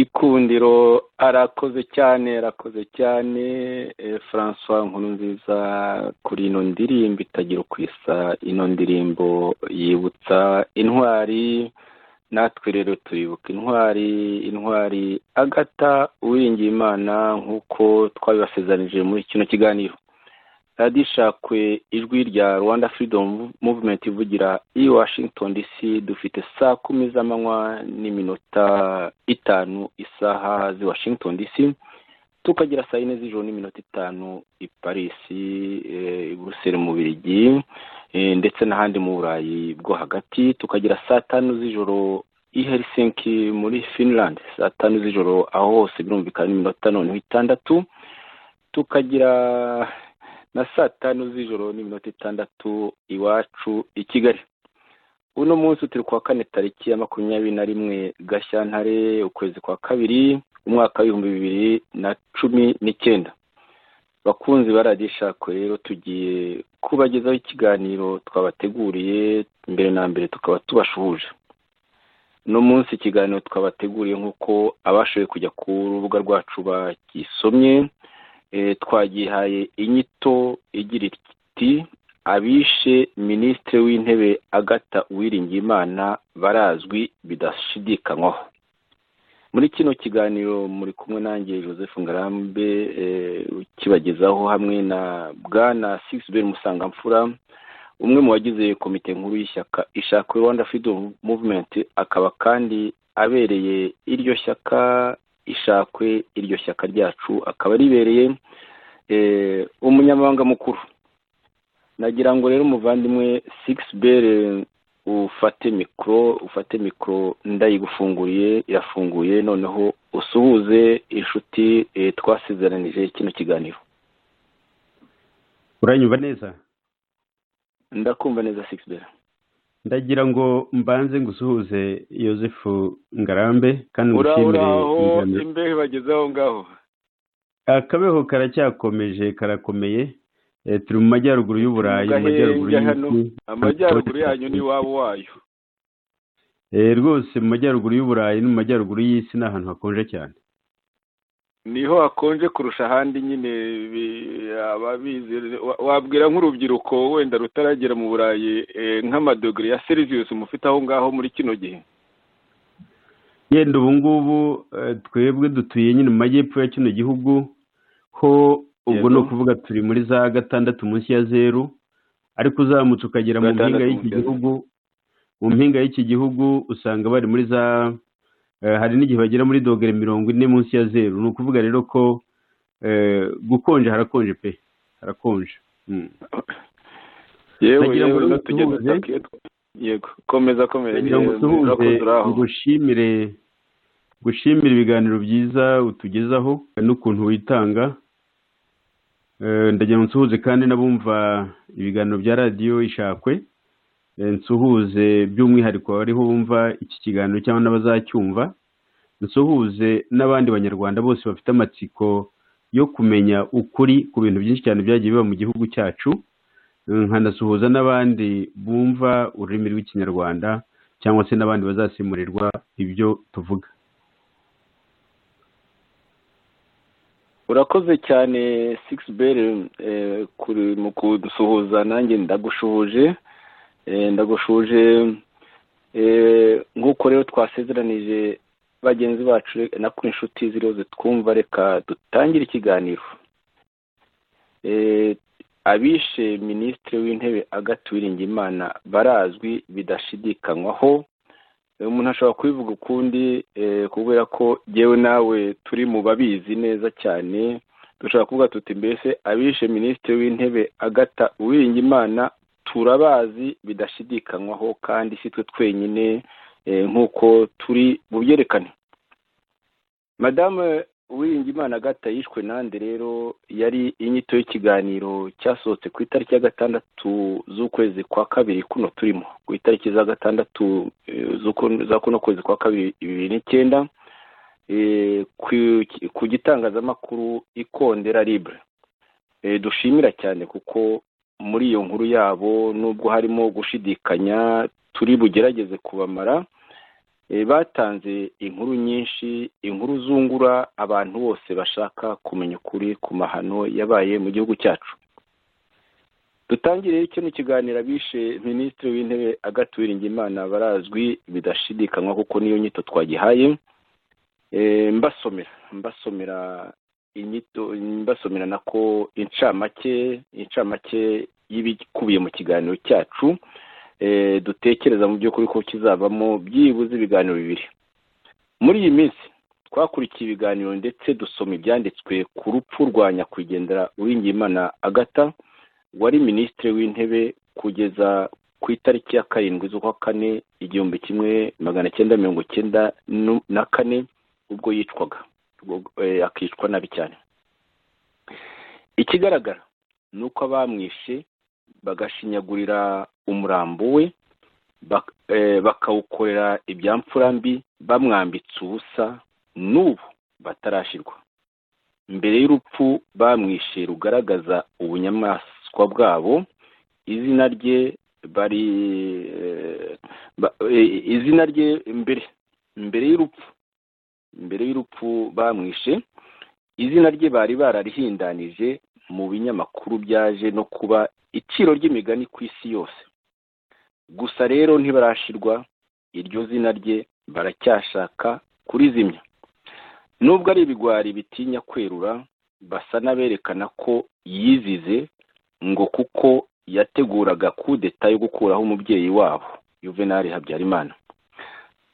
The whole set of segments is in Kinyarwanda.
Gikundiro arakoze cyane arakoze cyane Francois Nkurunziza kuri ino ndirimbo itagira uko isa, ino ndirimbo yibutsa intwari natwe rero turibuka intwari, intwari Agatha Uwiringiyimana nk'uko twabibasezeranyije muri kino kiganiro. radiyo ishakwe ijwi rya Rwanda Freedom Movement ivugira i Washington DC dufite saa kumi z'amanywa n'iminota itanu isaha z'i Washington DC tukagira saa yine z'ijoro n'iminota itanu i Paris i Buruseli mu Birigi ndetse n'ahandi mu Burayi bwo hagati tukagira saa tanu z'ijoro i Helsinki muri Finland saa tanu z'ijoro aho hose birumvikana n'iminota noneho itandatu tukagira na saa tanu z'ijoro n'iminota itandatu iwacu i kigali uno munsi turi kuwa kane tariki ya makumyabiri na rimwe gashyantare ukwezi kwa kabiri umwaka w'ibihumbi bibiri na cumi n'icyenda bakunzi baradishakwe rero tugiye kubagezaho ikiganiro twabateguriye mbere na mbere tukaba tubashuhuje uno munsi ikiganiro twabateguriye nk'uko abashoboye kujya ku rubuga rwacu bakisomye twagihaye inyito igira iti abishe minisitiri w'intebe agata uwiringiyimana barazwi bidashidikanywaho muri kino kiganiro muri kumwe nanjye joseph ngarambe ukibagezaho hamwe na bwana sigisiberi musangamfura umwe mu bagize komite nkuru y'ishyaka ishakwe rwanda freedom movement akaba kandi abereye iryo shyaka ishakwe iryo shyaka ryacu akaba ribereye umunyamabanga mukuru nagira ngo rero umuvandimwe sigisi bere ufate mikoro ufate mikoro ndayigufunguriye irafunguye noneho usuhuze inshuti twasizeranije kino kiganiro uranyumva neza ndakumva neza sigisi bere ndagira ngo mbanze ngusuhuze yosefu ngarambe kandi ngushimire imbehe bageze aho ngaho akabeho karacyakomeje karakomeye turi mu majyaruguru y'uburayi mu majyaruguru y'isi amajyaruguru yanyu ni iwabo wayo rwose mu majyaruguru y'uburayi no mu majyaruguru y'isi ni ahantu hakonje cyane niho hakonje kurusha ahandi nyine ababizi wabwira nk'urubyiruko wenda rutaragera mu burayi nk'amadogere ya serivisi mufite aho ngaho muri kino gihe yenda ubu ngubu twebwe dutuye nyine mu majyepfo ya kino gihugu ho ubwo ni ukuvuga turi muri za gatandatu munsi ya zeru ariko uzamutse ukagera mu mpinga y'iki gihugu mu mpinga y'iki gihugu usanga bari muri za hari n'igihe bagera muri dogere mirongo ine munsi ya zeru ni ukuvuga rero ko gukonje harakonje pe harakonje yego komeza komeza gushimire gushimire ibiganiro byiza utugezaho n'ukuntu witanga ndagira ngo nsuhuze kandi n'abumva ibiganiro bya radiyo ishakwe nsuhuze by'umwihariko abariho bumva iki kiganiro cyangwa n'abazacyumva nsuhuze n'abandi banyarwanda bose bafite amatsiko yo kumenya ukuri ku bintu byinshi cyane byagiye biba mu gihugu cyacu nkanasuhuza n'abandi bumva ururimi rw'ikinyarwanda cyangwa se n'abandi bazasimurirwa ibyo tuvuga urakoze cyane sigisi beri mu kudusuhuza nanjye ndagushuhuje ndagushuje nk'uko rero twasezeranije bagenzi bacu na ku inshuti ziriho twumva reka dutangire ikiganiro abishe minisitiri w'intebe agatuwiringa imana barazwi bidashidikanywaho umuntu ashobora kubivuga ukundi kubera ko yewe nawe turi mu babizi neza cyane dushobora kuvuga tuti mbese abishe minisitiri w'intebe agata uwiringa imana turabazi bidashidikanywaho kandi si twe twenyine nk'uko turi bubyerekane madamu uwiringimana agata yishwe nande rero yari inyito y'ikiganiro cyasohotse ku itariki ya gatandatu z'ukwezi kwa kabiri kuno turimo ku itariki za gatandatu za kuno kwezi kwa kabiri bibiri n'icyenda ku gitangazamakuru ikondera libre dushimira cyane kuko muri iyo nkuru yabo nubwo harimo gushidikanya turi bugerageze kubamara batanze inkuru nyinshi inkuru gukangura abantu bose bashaka kumenya ukuri ku mahano yabaye mu gihugu cyacu dutangire kino kiganiro abishe minisitiri w'intebe agatuwiringa imana barazwi bidashidikanywa kuko niyo nyito twagihaye mbasomera mbasomera inyito mbasomera nako incamake incamake y'ibikubiye mu kiganiro cyacu dutekereza mu by'ukuri ko kizavamo byibuze ibiganiro bibiri muri iyi minsi twakurikiye ibiganiro ndetse dusoma ibyanditswe ku rupfu rwa nyakwigendera uwingiyimana agata wari minisitiri w'intebe kugeza ku itariki ya karindwi z'ukwa kane igihumbi kimwe magana cyenda mirongo icyenda na kane ubwo yicwaga akicwa nabi cyane ikigaragara ni uko abamwishe bagashinyagurira umurambo we bakawukorera ibyamfura mbi bamwambitse ubusa n'ubu batarashirwa mbere y'urupfu bamwishe rugaragaza ubunyamaswa bwabo izina rye bari izina rye mbere mbere y'urupfu mbere y'urupfu bamwishe izina rye bari bararihindanije mu binyamakuru byaje no kuba iciro ry'imigani ku isi yose gusa rero ntibarashirwa iryo zina rye baracyashaka kurizimya nubwo ari ibigwari bitinya kwerura basa n'aberekana ko yizize ngo kuko yateguraga kudeta yo gukuraho umubyeyi wabo yuvenali habyarimana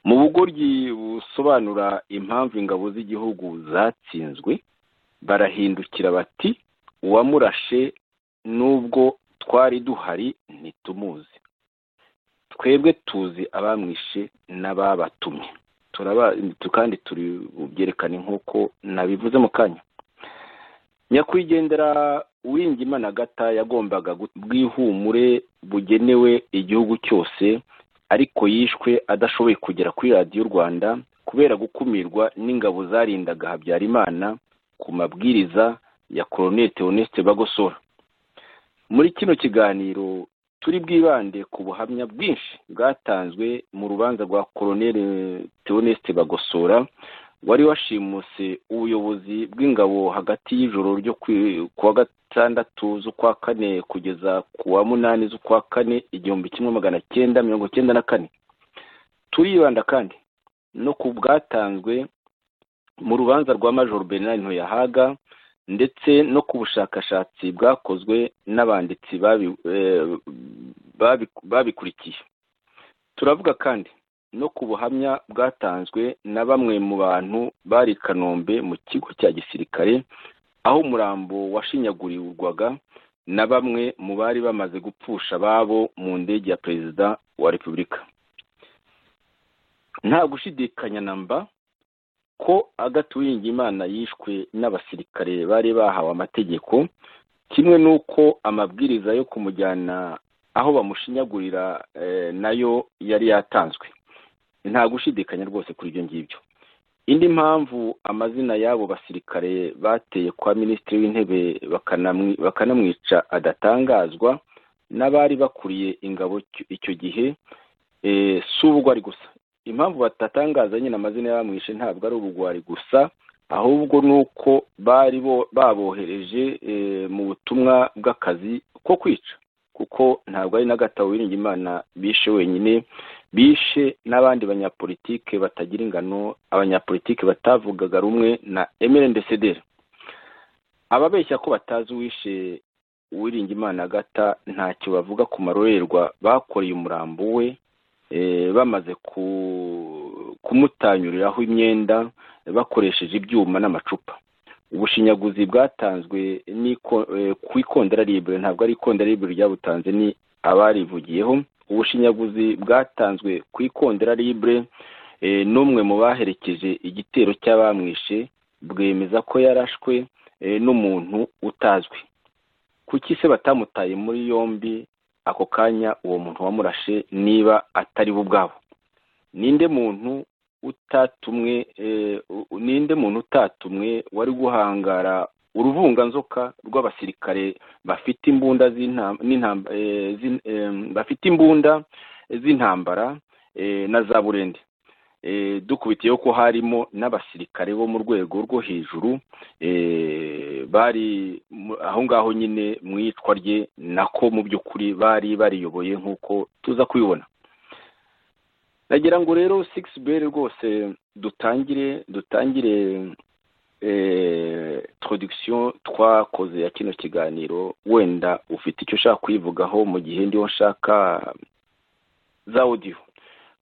mu bugoryi busobanura impamvu ingabo z'igihugu zatsinzwe barahindukira bati uwamurashe nubwo twari duhari ntitumuzi twebwe tuzi abamwishe n'ababatumye kandi turi bubyerekane nk'uko nabivuze mu kanya nyakwigendera uwingimana agata yagombaga bwihumure bugenewe igihugu cyose ariko yishwe adashoboye kugera kuri radiyo rwanda kubera gukumirwa n'ingabo zarindaga habyarimana ku mabwiriza ya koronete teoneste bagosora muri kino kiganiro turi bwibande ku buhamya bwinshi bwatanzwe mu rubanza rwa koroneli teoneste bagosora wari washimuse ubuyobozi bw'ingabo hagati y'ijoro ryo ku wa gatandatu z'ukwa kane kugeza ku wa munani z'ukwa kane igihumbi kimwe magana cyenda mirongo cyenda na kane turibanda kandi no ku bwatanzwe mu rubanza rwa majoro bernard ntoyahaga ndetse no ku bushakashatsi bwakozwe n'abanditsi babikurikiye turavuga kandi no ku buhamya bwatanzwe na bamwe mu bantu bari i kanombe mu kigo cya gisirikare aho umurambo washinyagurirwaga na bamwe mu bari bamaze gupfusha ababo mu ndege ya perezida wa repubulika nta gushidikanya na mba ko agaturinga imana yishwe n'abasirikare bari bahawe amategeko kimwe n'uko amabwiriza yo kumujyana aho bamushinyagurira nayo yari yatanzwe nta gushidikanya rwose kuri ibyo ngibyo indi mpamvu amazina y'abo basirikare bateye kwa minisitiri w'intebe bakanamwica adatangazwa n'abari bakuriye ingabo icyo gihe si ubwo ari gusa impamvu batatangaza nyine amazina y'abamwishe ntabwo ari ubugwari gusa ahubwo ni uko bari babohereje mu butumwa bw'akazi ko kwica kuko ntabwo ari n'agatabo imana bishe wenyine bishe n'abandi banyapolitike batagira ingano abanyapolitike batavugaga rumwe na emerendesederi ababeshya ko batazi uwishe uwiringimana agata ntacyo bavuga ku marorerwa bakoreye umurambo we bamaze kumutanyuriraho imyenda bakoresheje ibyuma n'amacupa ubushinyaguzi bwatanzwe ku ikondera ribure ntabwo ari ikondera ribure ryabutanze ni abarivugiyeho ubushinyaguzi bwatanzwe ku ikondera ribure n'umwe mu baherekeje igitero cy'abamwishe bwemeza ko yarashwe n'umuntu utazwi kuki se batamutaye muri yombi ako kanya uwo muntu wamurashe niba atari bo ubwabo ninde muntu utatumwe ninde muntu utatumwe wari guhangara uruvunganzoka rw'abasirikare bafite imbunda bafite imbunda z'intambara na za burende dukubitiyeho ko harimo n'abasirikare bo mu rwego rwo hejuru bari aho ngaho nyine mu iyicwa rye nako mu by'ukuri bari bariyoboye nk'uko tuza kubibona nagira ngo rero sigisi beri rwose dutangire dutangire trodikisiyo twakoze ya kino kiganiro wenda ufite icyo ushaka kuyivugaho mu gihe ndiho nshaka za odiyo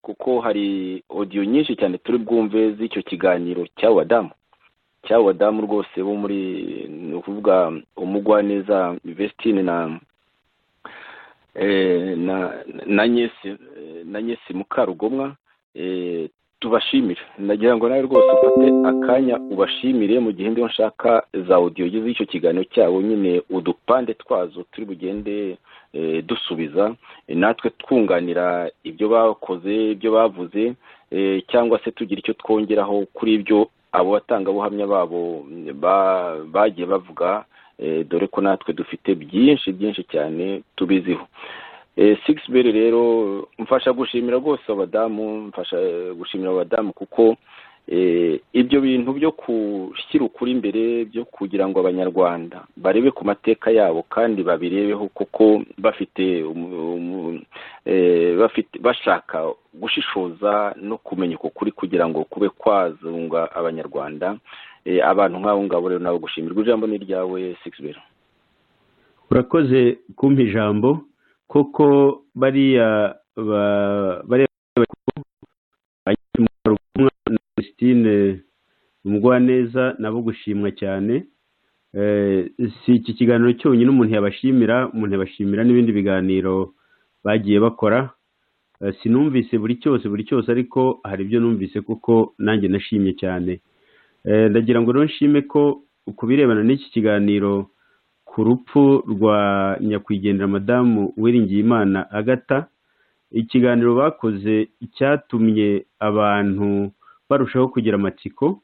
kuko hari odiyo nyinshi cyane turi bwumve z'icyo kiganiro cy'abadamu cy'abadamu rwose bo muri ni ukuvuga umugwaneza vestine na na nyesi na nyesi mukarugomwa tubashimire nagira ngo nawe rwose ufate akanya ubashimire mu gihe ndiho nshaka za odiyo z'icyo kiganiro cyabo nyine udupande twazo turi bugende dusubiza natwe twunganira ibyo bakoze ibyo bavuze cyangwa se tugira icyo twongeraho kuri ibyo abo batangabuhamya babo bagiye bavuga dore ko natwe dufite byinshi byinshi cyane tubiziho sigisi beri rero mfasha gushimira rwose abadamu mfasha gushimira abadamu kuko ibyo bintu byo gushyira ukuri imbere byo kugira ngo abanyarwanda barebe ku mateka yabo kandi babirebeho kuko bafite bashaka gushishoza no kumenya uko kuri kugira ngo kube kwazunga abanyarwanda abantu nk'abo ngabo rero nabo gushimirwa ijambo ni iryawe sigisi urakoze kumpa ijambo koko bariya bariya Christine Mugwaneza nabo gushimwa cyane si iki kiganiro cyonyine umuntu yabashimira umuntu yabashimira n'ibindi biganiro bagiye bakora sinumvise buri cyose buri cyose ariko hari ibyo numvise kuko nanjye nashimye cyane ndagira ngo rero nshime ko ku birebana n'iki kiganiro ku rupfu rwa nyakwigendera madamu Uwiringiyimana agata ikiganiro bakoze cyatumye abantu barushaho kugira amatsiko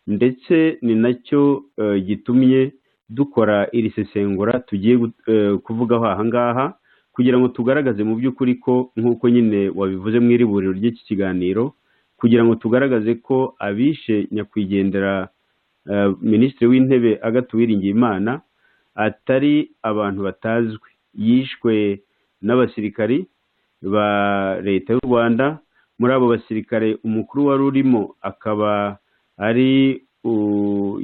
ndetse ni nacyo gitumye dukora iri sesengura tugiye kuvugaho aha ngaha kugira ngo tugaragaze mu by'ukuri ko nk'uko nyine wabivuze mu iriburiro ry'iki kiganiro kugira ngo tugaragaze ko abishe nyakwigendera minisitiri w'intebe agatuwiringiye imana atari abantu batazwi yishwe n'abasirikari ba leta y'u rwanda muri abo basirikare umukuru wari urimo akaba ari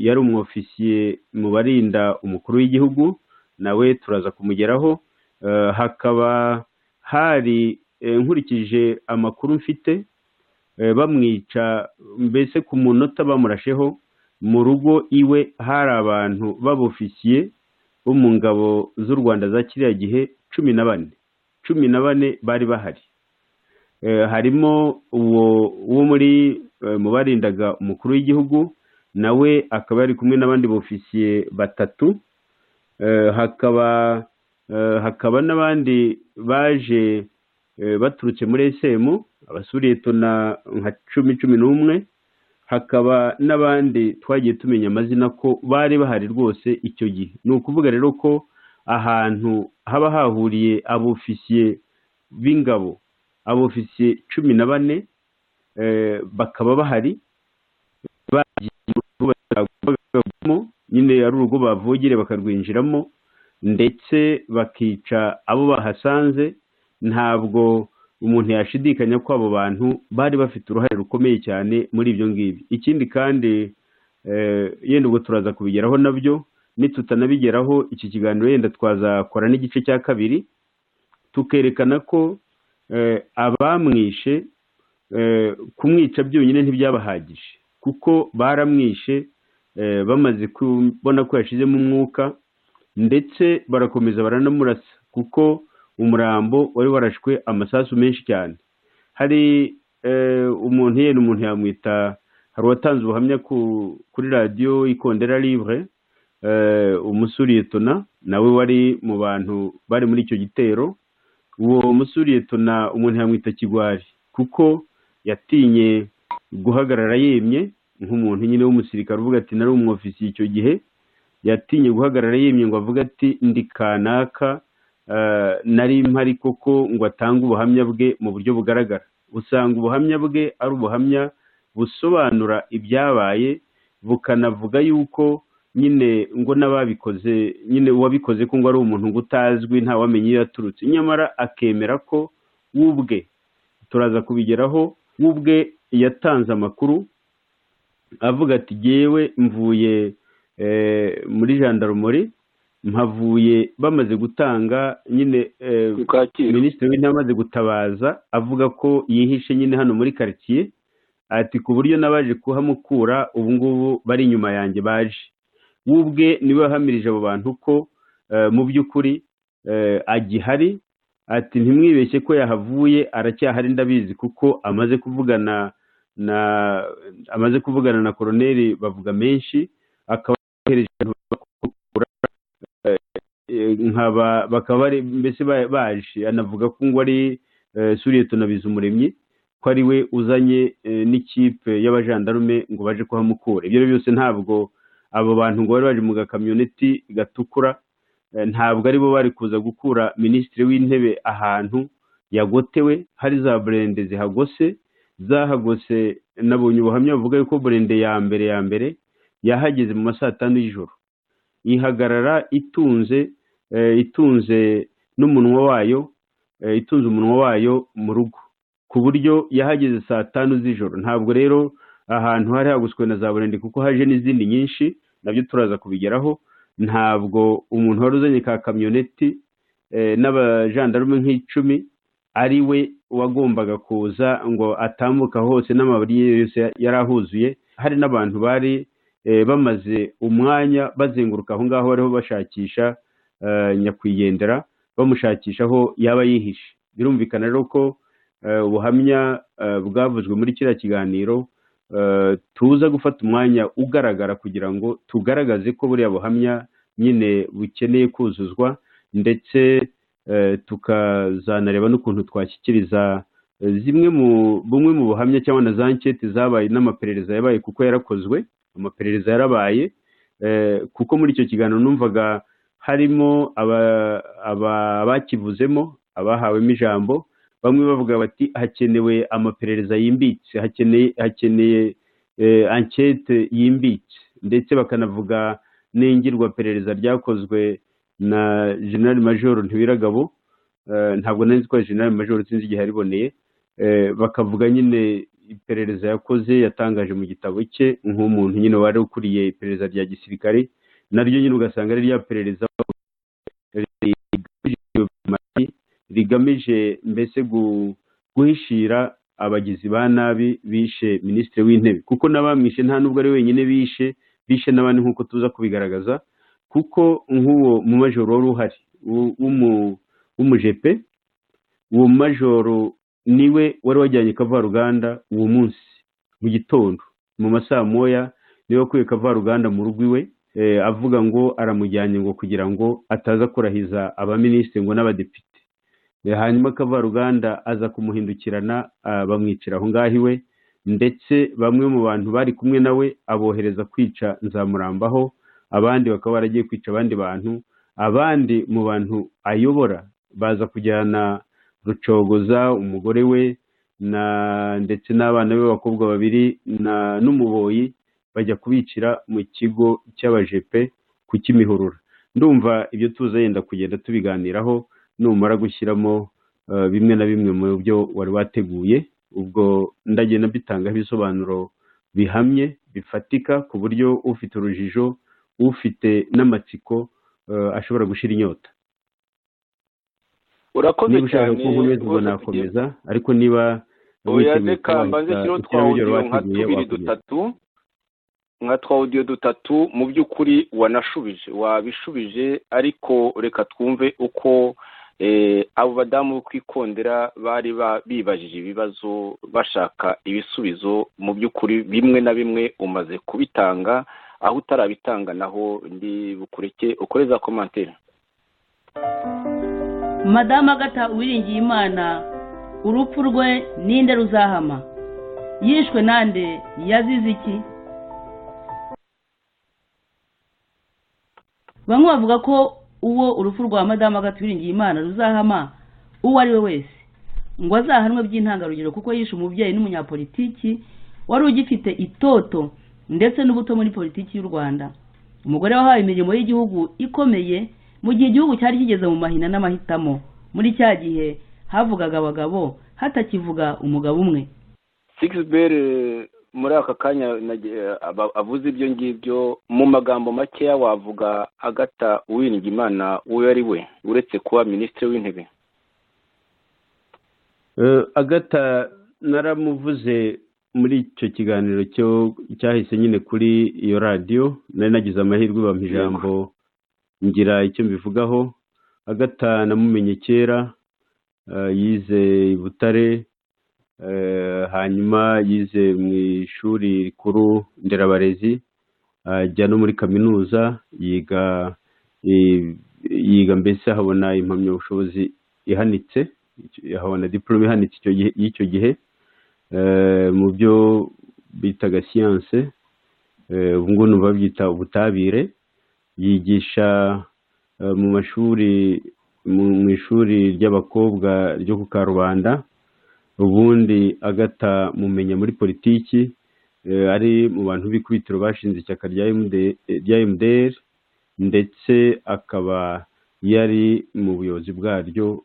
yari umwofisiye mu barinda umukuru w'igihugu nawe turaza kumugeraho hakaba hari nkurikije amakuru mfite bamwica mbese ku munota bamurasheho mu rugo iwe hari abantu b'abofisiye bo mu ngabo z'u rwanda za kiriya gihe cumi na bane cumi na bane bari bahari harimo uwo wo muri mu barindaga umukuru w'igihugu nawe akaba yari kumwe n'abandi bofisiye batatu hakaba hakaba n'abandi baje baturutse muri esemu abasuretona nka cumi cumi n'umwe hakaba n'abandi twagiye tumenya amazina ko bari bahari rwose icyo gihe ni ukuvuga rero ko ahantu haba hahuriye abofisiye b'ingabo abofisiye cumi na bane bakaba bahari bagamo nyine ari urugo bavugire bakarwinjiramo ndetse bakica abo bahasanze ntabwo umuntu yashidikanya ko abo bantu bari bafite uruhare rukomeye cyane muri ibyo ngibyo ikindi kandi yenda ubwo turaza kubigeraho nabyo nitutanabigeraho iki kiganiro yenda twazakora n'igice cya kabiri tukerekana ko abamwishe kumwica byonyine ntibyabahagije kuko baramwishe bamaze kubona ko yashizemo umwuka ndetse barakomeza baranamurasa kuko umurambo wari warashwe amasasu menshi cyane hari umuntu yenda umuntu yamwita hari uwatanze ubuhamya kuri radiyo ikondera livre umusurietona nawe wari mu bantu bari muri icyo gitero uwo musuriyetona umuntu yamwita kigwari kuko yatinye guhagarara yemye nk'umuntu nyine w'umusirikare uvuga ati nari umwofisiye icyo gihe yatinye guhagarara yemye ngo avuge ati ndi kanaka nari mpari koko ngo atange ubuhamya bwe mu buryo bugaragara usanga ubuhamya bwe ari ubuhamya busobanura ibyabaye bukanavuga yuko nyine ngo n'ababikoze nyine uwabikoze ko ngo ari umuntu ngo utazwi ntawamenya iyo yaturutse nyamara akemera ko we ubwe turaza kubigeraho we ubwe yatanze amakuru avuga ati jyewe mvuye eh, muri jandarumori mpavuye bamaze gutanga nyine eh, ku kacyiru minisitiri w'intebe amaze gutabaza avuga ko yihishe nyine hano muri karitsiye ati ku buryo n'abaje kuhamukura ubu ngubu bari inyuma yanjye baje we ubwe niwe wahamirije abo bantu ko eh, mu by'ukuri eh, agihari ati ntimwibeshye ko yahavuye aracyahari ndabizi kuko amaze kuvugana na amaze kuvugana na koroneri bavuga menshi akaba yohereje abantu bakura nkaba bakaba bari mbese ba- baje anavuga ko ngo ari eh, suriyetona bizumuremyi ko ari we uzanye eh, n'ikipe y'abajandarume ngo baje kuhamukura ibyo ari byo byose ntabwo abo bantu ngo bari baje mu gakamyoneti gatukura eh, ntabwo aribo bari kuza gukura minisitiri w'intebe ahantu yagotewe hari za burende zihagose zahagose nabonye ubuhamya buvuga yuko burende ya mbere ya mbere yahageze mu ma saa tanu y'ijoro ihagarara itunze eh, itunze n'umunwa wayo eh, itunze umunwa wayo mu rugo ku buryo yahageze saa tanu z'ijoro ntabwo rero ahantu hari hagoswe na za burende kuko haje n'izindi nyinshi nabyo turaza kubigeraho ntabwo umuntu wari uzanye ka kamyoneti eh, n'abajandarume nk'icumi ari we wagombaga kuza ngo atambuka hose n'amabari ye yose yari ahuzuye hari n'abantu bari eh, bamaze umwanya bazenguruka aho ngaho bariho bashakisha eh, nyakwigendera bamushakisha aho yaba yihishe birumvikana rero ko eh, ubuhamya eh, bwavuzwe muri kiriya kiganiro eh, tuza gufata umwanya ugaragara kugira ngo tugaragaze ko buriya buhamya nyine bukeneye kuzuzwa ndetse eh, tukazanareba n'ukuntu twashyikiriza eh, zimwe mu bumwe mu buhamya cyangwa na za nketi zabaye n'amaperereza yabaye kuko yarakozwe amaperereza yarabaye eh, kuko muri icyo kiganiro numvaga harimo aba- aba- abakivuzemo abahawemo ijambo bamwe bavuga bati hakenewe amaperereza yimbitse hakeneye hakeneye eh, ankete yimbitse ndetse bakanavuga n'ingirwaperereza ryakozwe na general major ntibiragabo eh, ntabwo nari nzi ko ari general major sinzi igihe yariboneye eh, bakavuga nyine iperereza yakoze yatangaje mu gitabo cye nk'umuntu nyine wari ukuriye iperereza rya gisirikare naryo nyine ugasanga ari rya perereza rigamije dipolomasi, rigamije mbese gu- guhishira abagizi ba nabi bishe minisitiri w'intebe kuko n'abamwishe nta n'ubwo ari wenyine bishe bishe n'abandi nk'uko tuza kubigaragaza kuko nk'uwo mu majoro wari uhari w'u- w'umu- w'umujepe uwo majoro niwe wari wajyanye kavaruganda uwo munsi mu gitondo mu masaa moya niwe wakuye kavaruganda mu rugo iwe eh, avuga ngo aramujyanye ngo kugira ngo ataza kurahiza abaminisitiri ngo n'abadepite Eh, hanyuma kavaruganda aza kumuhindukirana ah, bamwicira aho ngaho iwe ndetse bamwe mu bantu bari kumwe nawe abohereza kwica nzamurambaho abandi bakaba baragiye kwica abandi bantu abandi mu bantu ayobora baza kujyana rucogoza umugore we na ndetse n'abana be b'abakobwa babiri na n'umuboyi bajya kubicira mu kigo cy'abajepe ku kimihurura ndumva ibyo tuza yenda kugenda tubiganiraho numara gushyiramo eh, bimwe na bimwe mu byo wari wateguye ubwo ndagenda mbitangaho ibisobanuro bihamye bifatika ku buryo ufite urujijo ufite n'amatsiko eh, ashobora gushira inyota urakoze niba ushaka cyane ko nkomeza ubwo rwose tugiye nakomeza ariko niba oya witeguye kuba reka mbanze wahita kiriho twa ugeraho ibyo audio nka wateguye tubiri wakomeza dutatu nka twa audio dutatu mu by'ukuri wanashubije wabishubije ariko reka twumve uko eh, abo badamu bo kwikondera bari ba- bibajije ibibazo bashaka ibisubizo mu by'ukuri bimwe na bimwe umaze kubitanga aho utarabitanga naho ndi bukureke ukoreza komantere madamu agata uwiringiye imana urupfu rwe ninde ruzahama yishwe nande yazize iki bamwe bavuga ko uwo urupfu rwa madamu agata uwiringiye imana ruzahama uwo ari we wese ngo azahanwe by'intangarugero kuko yishe umubyeyi n'umunyapolitiki wari ugifite itoto ndetse n'ubuto muri politiki y'u rwanda umugore wahawe imirimo y'igihugu ikomeye mu gihe igihugu cyari kigeze mu mahina n'amahitamo muri cya gihe havugaga abagabo hatakivuga umugabo umwe sigiberi muri aka kanya avuze ibyo ngibyo mu magambo makeya wavuga agata uwiringimana uwo ari we uretse kuba minisitiri w'intebe agata naramuvuze muri icyo kiganiro cyo cyahise nyine kuri iyo radiyo nari nagize amahirwe bampa ijambo ngira icyo mbivugaho agata namumenye kera yize i butare hanyuma yize mu ishuri rikuru nderabarezi ajya no muri kaminuza yiga yiga mbese ahabona impamyabushobozi ihanitse ahabona diporome ihanitse y'icyo gihe mu byo bitaga siyanse ubu ngubu ni babyita ubutabire yigisha mu mashuri mu ishuri ry'abakobwa ryo ku karubanda ubundi agata mumenya muri politiki ari mu bantu b'ikubitiro bashinze ishyaka rya mdr ndetse akaba yari mu buyobozi bwaryo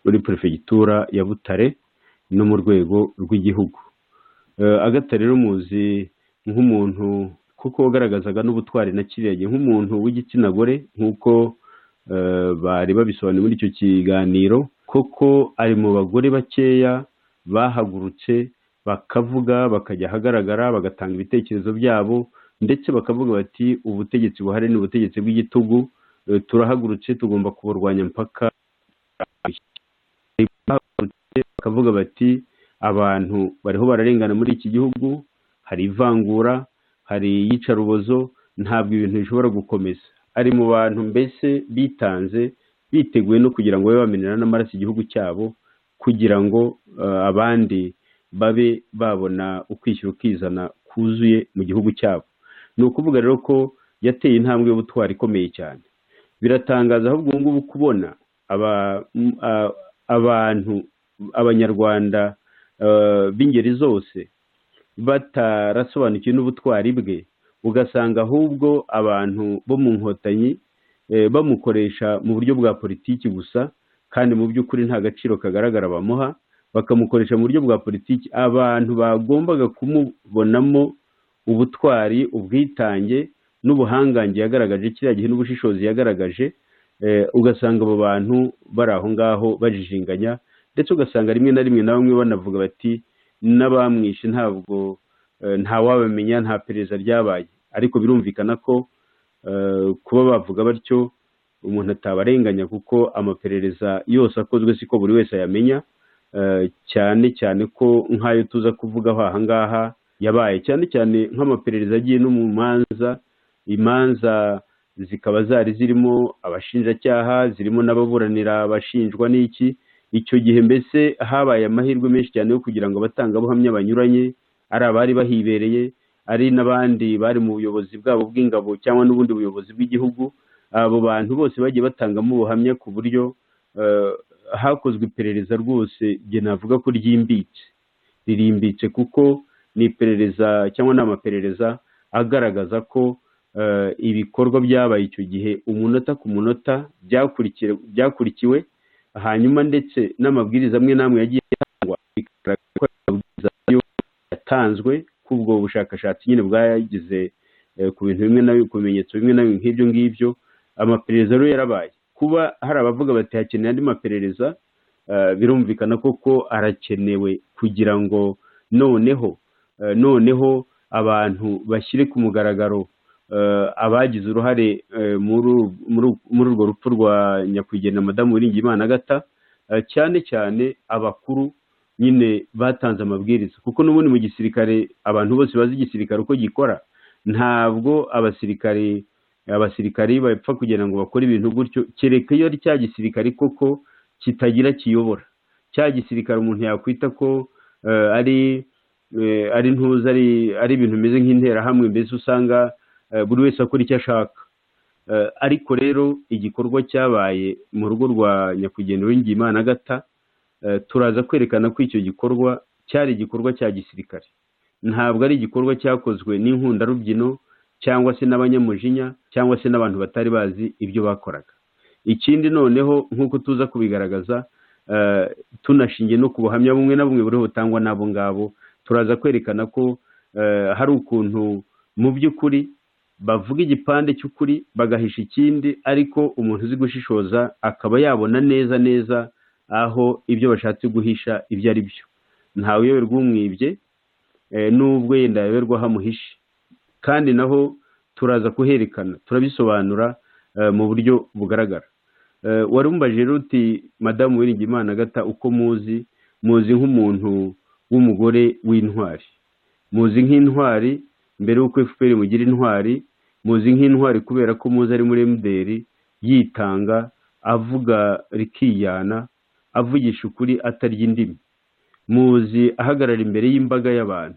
muri perefegitura ya butare no mu rwego rw'igihugu agata rero muzi nk'umuntu kuko wagaragazaga n'ubutwari na kirenge nk'umuntu w'igitsina gore nk'uko bari babisobanuye muri icyo kiganiro koko ari mu bagore bakeya bahagurutse bakavuga bakajya ahagaragara bagatanga ibitekerezo byabo ndetse bakavuga bati ubutegetsi buhari ni ubutegetsi bw'igitugu turahagurutse tugomba kuburwanya mpaka bakavuga bati abantu bariho bararengana muri iki gihugu hari ivangura hari iyicarubozo ntabwo ibintu bishobora gukomeza ari mu bantu mbese bitanze biteguye no kugira ngo babe bamenera n'amaraso igihugu cyabo kugira ngo abandi babe babona ukwishyira ukizana kuzuye mu gihugu cyabo ni ukuvuga rero ko yateye intambwe y'ubutwari ikomeye cyane biratangaza ahubwo ubu ngubu kubona abantu abanyarwanda b'ingeri zose batarasobanukiwe n'ubutwari bwe ugasanga ahubwo abantu bo mu nkotanyi bamukoresha mu buryo bwa politiki gusa kandi mu by'ukuri nta gaciro kagaragara bamuha bakamukoresha mu buryo bwa politiki abantu bagombaga kumubonamo ubutwari ubwitange n'ubuhangange yagaragaje kiriya gihe n'ubushishozi yagaragaje ugasanga abo bantu bari aho ngaho bajijinganya ndetse ugasanga rimwe na rimwe na bamwe banavuga bati n'abamwishe ntabwo ntawabamenya nta perereza ryabaye ariko birumvikana ko kuba bavuga batyo umuntu atabarenganya kuko amaperereza yose akozwe siko buri wese ayamenya cyane cyane ko nk'ayo tuza kuvugaho aha ngaha yabaye cyane cyane nk'amaperereza agiye no mu manza imanza zikaba zari zirimo abashinjacyaha zirimo n'ababuranira abashinjwa n'iki icyo gihe mbese habaye amahirwe menshi cyane yo kugira ngo abatangabuhamya banyuranye ari abari bahibereye ari n'abandi bari mu buyobozi bwabo bw'ingabo cyangwa n'ubundi buyobozi bw'igihugu abo bantu bose bagiye batangamo ubuhamya ku buryo hakozwe iperereza rwose igihe navuga ko ryimbitse ririmbitse kuko ni iperereza cyangwa ni amaperereza agaragaza ko ibikorwa byabaye icyo gihe umunota ku munota byakurikiwe hanyuma ndetse n'amabwiriza amwe n'amwe yagiye atangwa bigaragara ko amabwiriza yatanzwe ko ubwo bushakashatsi nyine bwagize ku bintu bimwe na ku bimenyetso bimwe na bimwe nk'ibyo ngibyo amaperereza rero yarabaye kuba hari abavuga bati hakeneye andi maperereza birumvikana koko arakenewe kugira ngo noneho noneho abantu bashyire ku mugaragaro abagize uruhare muri urwo rupfu rwa nyakwigendera madamu wiringiyimana agata cyane cyane abakuru nyine batanze amabwiriza kuko n'ubundi mu gisirikare abantu bose bazi igisirikare uko gikora ntabwo abasirikare abasirikari bapfa kugira ngo bakore ibintu gutyo kereka iyo ari cya gisirikare koko kitagira kiyobora cya gisirikare umuntu yakwita ko ari ari ntuza ari ibintu bimeze nk'interahamwe mbese usanga buri wese akora icyo ashaka ariko rero igikorwa cyabaye mu rugo rwa nyakwigendera w'ingimana agata turaza kwerekana ko icyo gikorwa cyari igikorwa cya gisirikare ntabwo ari igikorwa cyakozwe n'inkundarubyino cyangwa se n'abanyamujinya cyangwa se n'abantu batari bazi ibyo bakoraga ikindi noneho nk'uko tuza kubigaragaza tunashingiye no ku buhamya bumwe na bumwe buriho butangwa n'abo ngabo turaza kwerekana ko hari ukuntu mu by'ukuri bavuga igipande cy'ukuri bagahisha ikindi ariko umuntu uzi gushishoza akaba yabona neza neza aho ibyo bashatse guhisha ibyo ari byo ntawe uyoberwa umwibye n'ubwo yenda yayoberwa aho amuhishe kandi naho turaza kuherekana turabisobanura mu buryo bugaragara wari umubajije ruti madamu wiringimana gata uko muzi muzi nk'umuntu w'umugore w'intwari muzi nk'intwari mbere y'uko efuperi mugira intwari muzi nk'intwari kubera ko muzi ari muri emuderi yitanga avuga rikiyana avugisha ukuri atarya indimi muzi ahagarara imbere y'imbaga y'abantu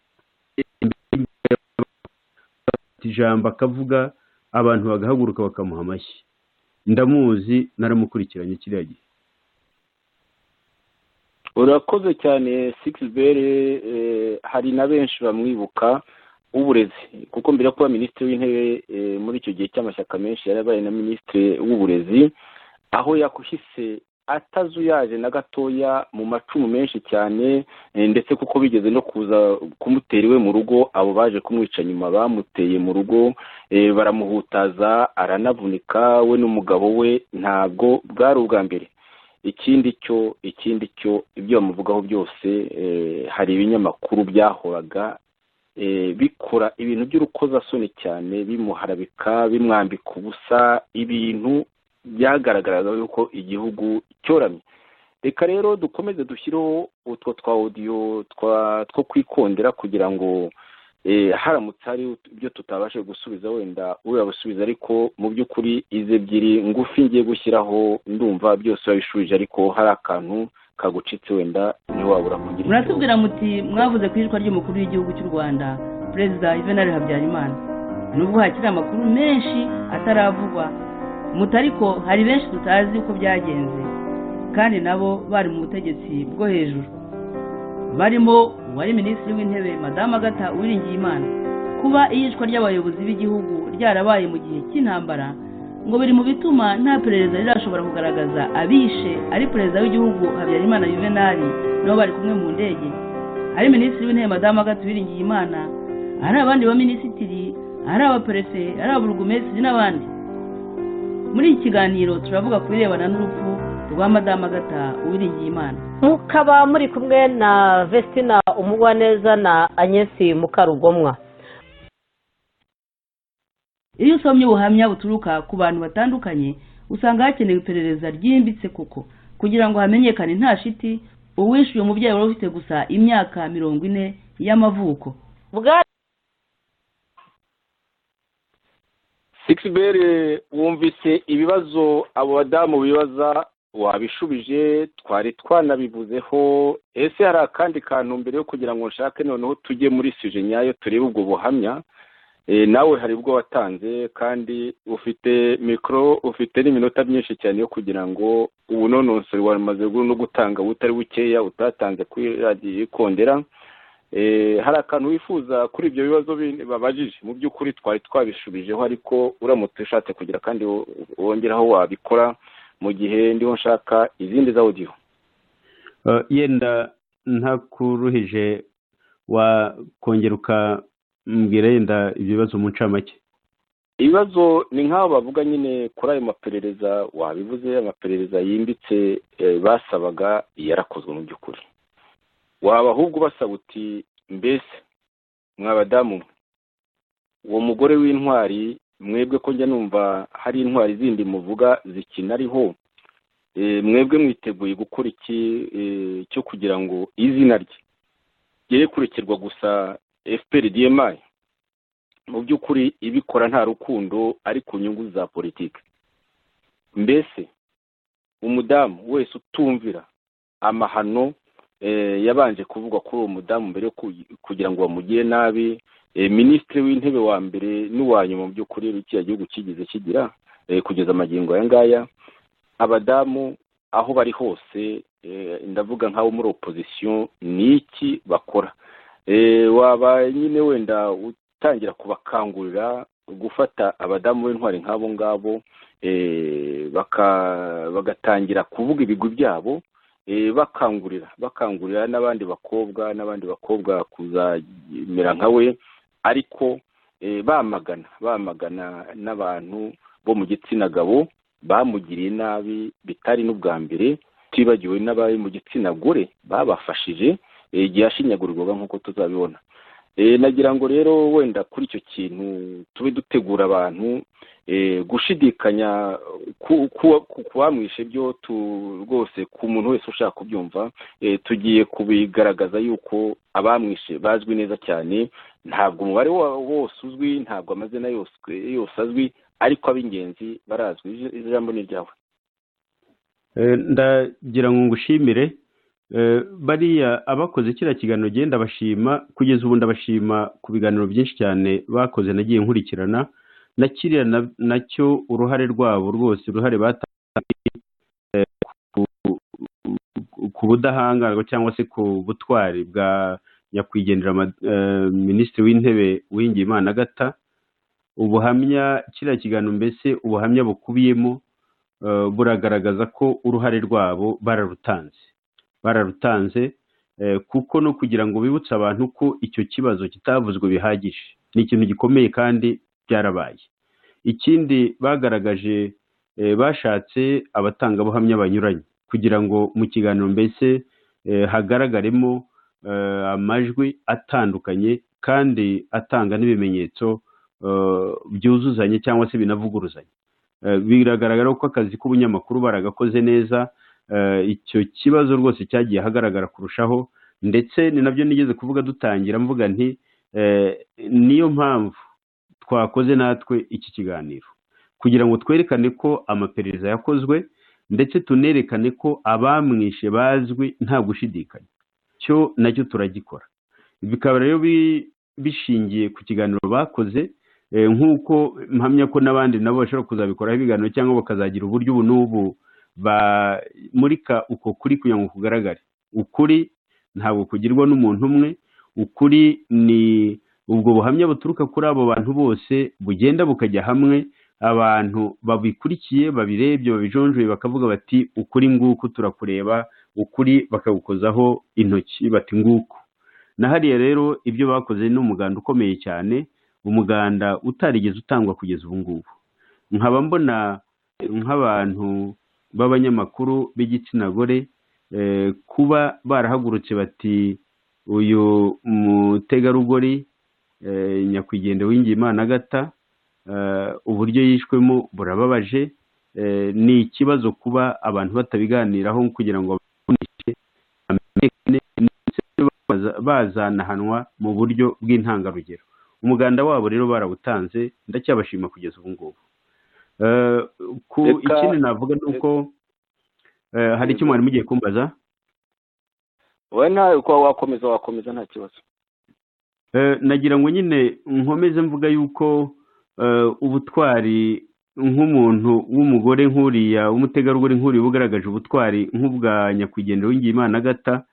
ijambo akavuga abantu bagahaguruka bakamuha amashyi ndamuzi naramukurikiranye kiriya gihe urakoze cyane sikisibere hari na benshi bamwibuka w'uburezi kuko mbere yo kuba minisitiri w'intebe muri icyo gihe cy'amashyaka menshi yari abaye na minisitiri w'uburezi aho yakuhise atazuyaje na gatoya mu macumu menshi cyane ndetse kuko bigeze no kuza kumutera iwe mu rugo abo baje kumwica nyuma bamuteye mu rugo baramuhutaza aranavunika we n'umugabo we ntabwo bwari ubwa mbere ikindi cyo ikindi cyo ibyo bamuvugaho byose hari ibinyamakuru byahoraga bikora ibintu by'urukozasoni cyane bimuharabika bimwambika ubusa ibintu byagaragaraga yuko igihugu cyoramye reka rero dukomeze dushyireho utwo twa odiyo two kwikondera kugira ngo haramutse hari ibyo tutabasha gusubiza wenda urabisubiza ariko mu by'ukuri izi ebyiri ngufi ngiye gushyiraho ndumva byose wabishubije ariko hari akantu kagucitse wenda ntiwabura kugira muratubwira muti mwavuze ku ijwi ry'umukuru w'igihugu cy'u rwanda perezida juvenal habyarimana nubwo hakiri amakuru menshi ataravugwa muto ariko hari benshi tutazi uko byagenze kandi nabo bari mu butegetsi bwo hejuru barimo uwari minisitiri w'intebe madamu agata uwiringiye imana kuba iyicwa ry'abayobozi b'igihugu ryarabaye mu gihe cy'intambara ngo biri mu bituma nta perereza rirashobora kugaragaza abishe ari perezida w'igihugu habyarimana yuvenali nabo bari kumwe mu ndege ari minisitiri w'intebe madamu agata uwiringiye imana hari abandi baminisitiri ari abaperefe ari ababurugumesitiri n'abandi muri iki kiganiro turavuga ku birebana n'urupfu rwa madamu agata uwiringiye imana mukaba muri kumwe na vestina umugwaneza na agnesi mukarugomwa iyo usomye ubuhamya buturuka ku bantu batandukanye usanga hakenewe iperereza ryimbitse kuko kugira ngo hamenyekane nta shiti uwishyuye umubyeyi wari ufite gusa imyaka mirongo ine y'amavuko sikisibere wumvise ibibazo abo badamu bibaza wabishubije twari twanabivuzeho ese hari akandi kantu mbere yo kugira ngo nshake noneho tujye muri sije nyayo turebe ubwo buhamya nawe hari ubwo watanze kandi ufite mikoro ufite n'iminota myinshi cyane yo kugira ngo ubunonosore wamaze no gutanga butari bukeya utatanze kuri radiyo ikondera hari akantu wifuza kuri ibyo bibazo babajije mu by'ukuri twari twabishubijeho ariko uramutse ushatse kugira kandi wongeraho wabikora mu gihe ndiho nshaka izindi za odiyo yenda ntakuruhije wakongera ukambwira yenda ibibazo mu ncamake ibibazo ni nk'aho bavuga nyine kuri ayo maperereza wabivuze amaperereza yimbitse basabaga yarakozwe mu by'ukuri waba ahubwo ubasaba uti mbese mwabadamu uwo mugore w'intwari mwebwe ko njya numva hari intwari zindi muvuga zikinariho mwebwe mwiteguye gukora iki cyo kugira ngo izina rye ryere kurikirwa gusa fpr dmi mu by'ukuri ibikora nta rukundo ari ku nyungu za politiki mbese umudamu wese utumvira amahano yabanje kuvugwa kuri uwo mudamu mbere kugira ngo bamugire nabi minisitiri w'intebe wa mbere n'uwa nyuma mu by'ukuri kiriya gihugu kigeze kigira kugeza amagingo aya ngaya abadamu aho bari hose ndavuga nk'abo muri opozisiyo ni iki bakora waba nyine wenda utangira kubakangurira gufata abadamu b'intwari nk'abo ngabo bagatangira kuvuga ibigwi byabo bakangurira bakangurira n'abandi bakobwa n'abandi bakobwa kuzamera nka we ariko bamagana bamagana n'abantu bo mu gitsina gabo bamugiriye nabi bitari n'ubwa mbere tutibagiwe n'abari mu gitsina gore babafashije igihe ashinyagurirwaga nk'uko tuzabibona nagira ngo rero wenda kuri icyo kintu tube dutegura abantu gushidikanya ku bamwishe byo rwose ku muntu wese ushaka kubyumva tugiye kubigaragaza yuko abamwishe bazwi neza cyane ntabwo umubare wose uzwi ntabwo amazina yose azwi ariko ab'ingenzi barazwi ijambo ni ryawe ndagira ngo ngushimire bariya abakoze kiriya kiganiro ugenda bashima kugeza ubu ndabashima ku biganiro byinshi cyane bakoze nagiye nkurikirana na kiriya nacyo uruhare rwabo rwose uruhare batanze ku budahangarwa cyangwa se ku butwari bwa nyakwigendera minisitiri w'intebe Uwingiyimana agata ubuhamya kiriya kiganiro mbese ubuhamya bukubiyemo buragaragaza ko uruhare rwabo bararutanze bararutanze kuko no kugira ngo bibutse abantu ko icyo kibazo kitavuzwe bihagije ni ikintu gikomeye kandi byarabaye ikindi bagaragaje bashatse abatangabuhamya banyuranye kugira ngo mu kiganiro mbese hagaragaremo amajwi atandukanye kandi atanga n'ibimenyetso byuzuzanye cyangwa se binavuguruzanye biragaragara ko akazi k'ubunyamakuru baragakoze neza icyo kibazo rwose cyagiye ahagaragara kurushaho ndetse ni nabyo nigeze kuvuga dutangira mvuga nti niyo mpamvu twakoze natwe iki kiganiro kugira ngo twerekane ko amaperereza yakozwe ndetse tunerekane ko abamwishe bazwi nta gushidikanya cyo nacyo turagikora bikaba rero bishingiye ku kiganiro bakoze nk'uko mpamya ko n'abandi nabo bashobora kuzabikoraho ibiganiro cyangwa bakazagira uburyo ubu n'ubu bamurika uko kuri kugira ngo kugaragare ukuri ntabwo kugirwa n'umuntu umwe ukuri ni ubwo buhamya buturuka kuri abo bantu bose bugenda bukajya hamwe abantu babikurikiye babirebye babijonjoye bakavuga bati ukuri nguku turakureba ukuri bakagukozaho intoki bati nguku na hariya rero ibyo bakoze ni umuganda ukomeye cyane umuganda utarigeze utangwa kugeza ubu ngubu nkaba mbona nk'abantu b'abanyamakuru b'igitsina gore kuba barahagurutse bati uyu mutegarugori nyakwigendera w'ingimana agata uburyo yishwemo burababaje ni ikibazo kuba abantu batabiganiraho kugira ngo bamenyekane bazanahanwa mu buryo bw'intangarugero umuganda wabo rero barawutanze ndacyabashima kugeza ubu ngubu ku ikindi navuga ni uko hari icyo mwari mugiye kumbaza we nawe uko wakomeza wakomeza nta kibazo nagira ngo nyine nkomeze mvuga yuko ubutwari nk'umuntu w'umugore nk'uriya w'umutegarugori nk'uriya ugaragaje ubutwari nk'ubwa nyakwigendera w'ingimana agata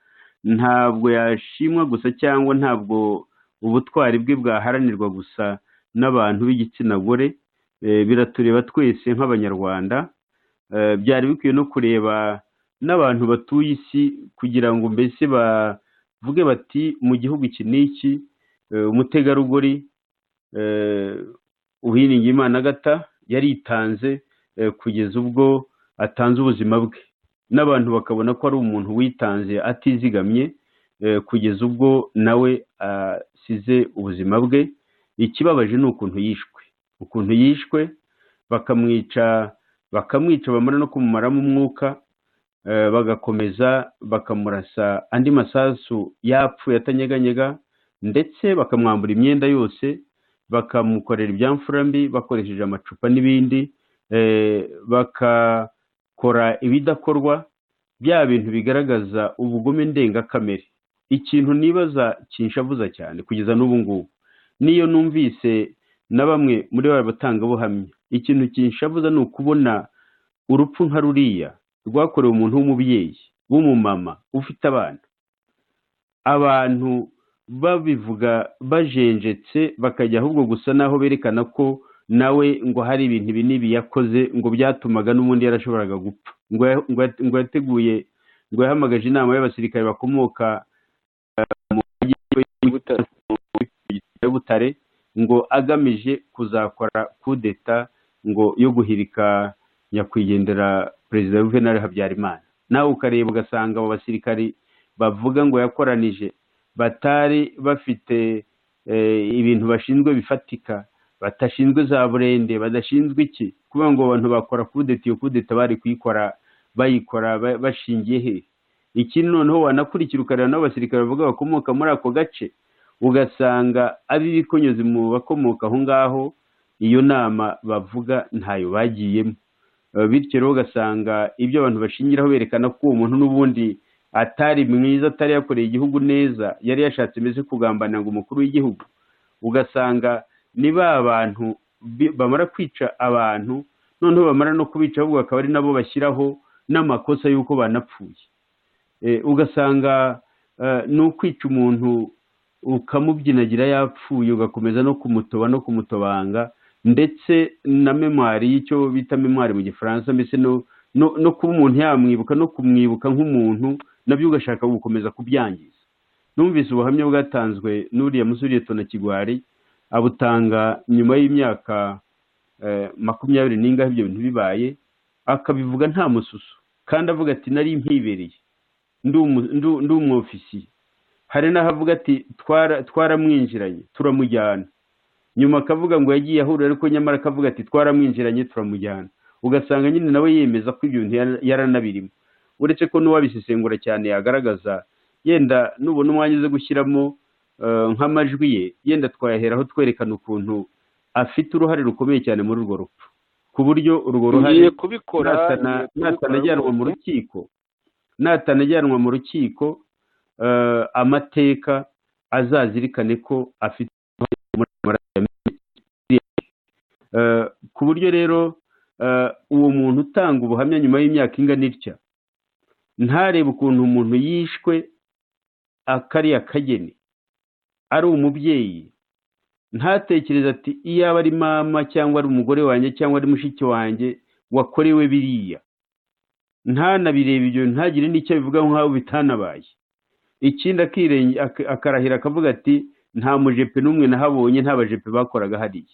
ntabwo yashimwa gusa cyangwa ntabwo ubutwari bwe bwaharanirwa gusa n'abantu b'igitsina gore biratureba twese nk'abanyarwanda byari bikwiye no kureba n'abantu batuye isi kugira ngo mbese bavuge bati mu gihugu iki n'iki umutegarugori Imana agata yaritanze kugeza ubwo atanze ubuzima bwe n'abantu bakabona ko ari umuntu witanze atizigamye kugeza ubwo nawe asize ubuzima bwe ikibabaje ni ukuntu yishwe ukuntu yishwe bakamwica bakamwica bamara no kumumaramo umwuka bagakomeza bakamurasa andi masasu yapfuye atanyeganyega ndetse bakamwambura imyenda yose bakamukorera ibyamfura mbi bakoresheje amacupa n'ibindi bakakora ibidakorwa bya bintu bigaragaza ubugome ndengakamere ikintu nibaza kinshavuza cyane kugeza n'ubu ngubu niyo numvise na bamwe muri ba batangabuhamya ikintu kinshavuza ni ukubona urupfu nka ruriya rwakorewe umuntu w'umubyeyi w'umumama ufite abana abantu babivuga bajenjetse bakajya ahubwo gusa n'aho berekana ko nawe ngo hari ibintu ibi n'ibi yakoze ngo byatumaga n'ubundi yarashoboraga gupfa ngo ya- ngo ya- ngo yateguye ngo yahamagaje inama y'abasirikare bakomoka eh, mu mujyi Butare. ya butare ngo agamije kuzakora kudeta ngo yo guhirika nyakwigendera perezida juvenal habyarimana nawe ukareba ugasanga abo basirikari bavuga ngo yakoranije batari bafite eh, ibintu bashinzwe bifatika badashinzwe za burende badashinzwe iki kuvuga ngo abantu bakora kudeta iyo kudeta bari kuyikora bayikora ba- bashingiye he ikindi noneho wanakurikira ukareba n'abasirikare bavuga bakomoka muri ako gace ugasanga ari ibikonyuze mu bakomoka aho ngaho iyo nama bavuga ntayo bagiyemo Eh, bityo rero ugasanga ibyo abantu bashingiraho berekana ko uwo muntu n'ubundi atari mwiza atari yakoreye igihugu neza yari yashatse mbese kugambanira ngo umukuru w'igihugu ugasanga ni ba bantu bi- bamara kwica abantu noneho bamara no kubica ahubwo bakaba ari nabo bashyiraho n'amakosa y'uko banapfuye Eh, ugasanga eh, ni ukwica umuntu ukamubyinagira yapfuye ugakomeza no kumutoba no kumutobanga ndetse na memwari y'icyo bita memwari mu gifaransa mbese no no, no kuba umuntu yamwibuka no kumwibuka nk'umuntu nabyo ugashaka gukomeza kubyangiza numvise ubuhamya bwatanzwe n'uriya musore tona kigwari abutanga nyuma y'imyaka eh, makumyabiri n'ingahe ibyo bintu bibaye akabivuga nta mususu kandi avuga ati nari mpibereye ndi umu- ndi- ndi umwofisiye hari n'ahavuga ati "Twara- twaramwinjiranye turamujyana nyuma akavuga ngo yagiye ahura ariko nyamara akavuga ati twaramwinjiranye turamujyana ugasanga nyine nawe yemeza ko ibyo bintu yara- yaranabirimo uretse ko n'uwabisesengura cyane yagaragaza yenda nubona umwanya uze gushyiramo eh, nk'amajwi ye yenda twayaheraho twerekana ukuntu afite uruhare rukomeye cyane muri urwo rupfu ku buryo urwo ruhare ngiye kubikora natana ngiye kubikora natanajyanwa mu rwose. rukiko natanajyanwa mu rukiko eh, amateka azazirikane ko afite uruhare muri ayo maraso ya Miliyari. Eh, ku buryo rero eh, uwo muntu utanga ubuhamya nyuma y'imyaka ingana itya ntarebe ukuntu umuntu yishwe akari akageni ari umubyeyi ntatekereze ati iyaba ari mama cyangwa ari umugore wanjye cyangwa ari mushiki wanjye wakorewe biriya ntanabireba ibyo ntagire n'icyo abivuga nk'aho bitanabaye ikindi akirenge ak- akarahira akavuga ati nta mujepe n'umwe nahabonye nta bajepe bakoraga hariya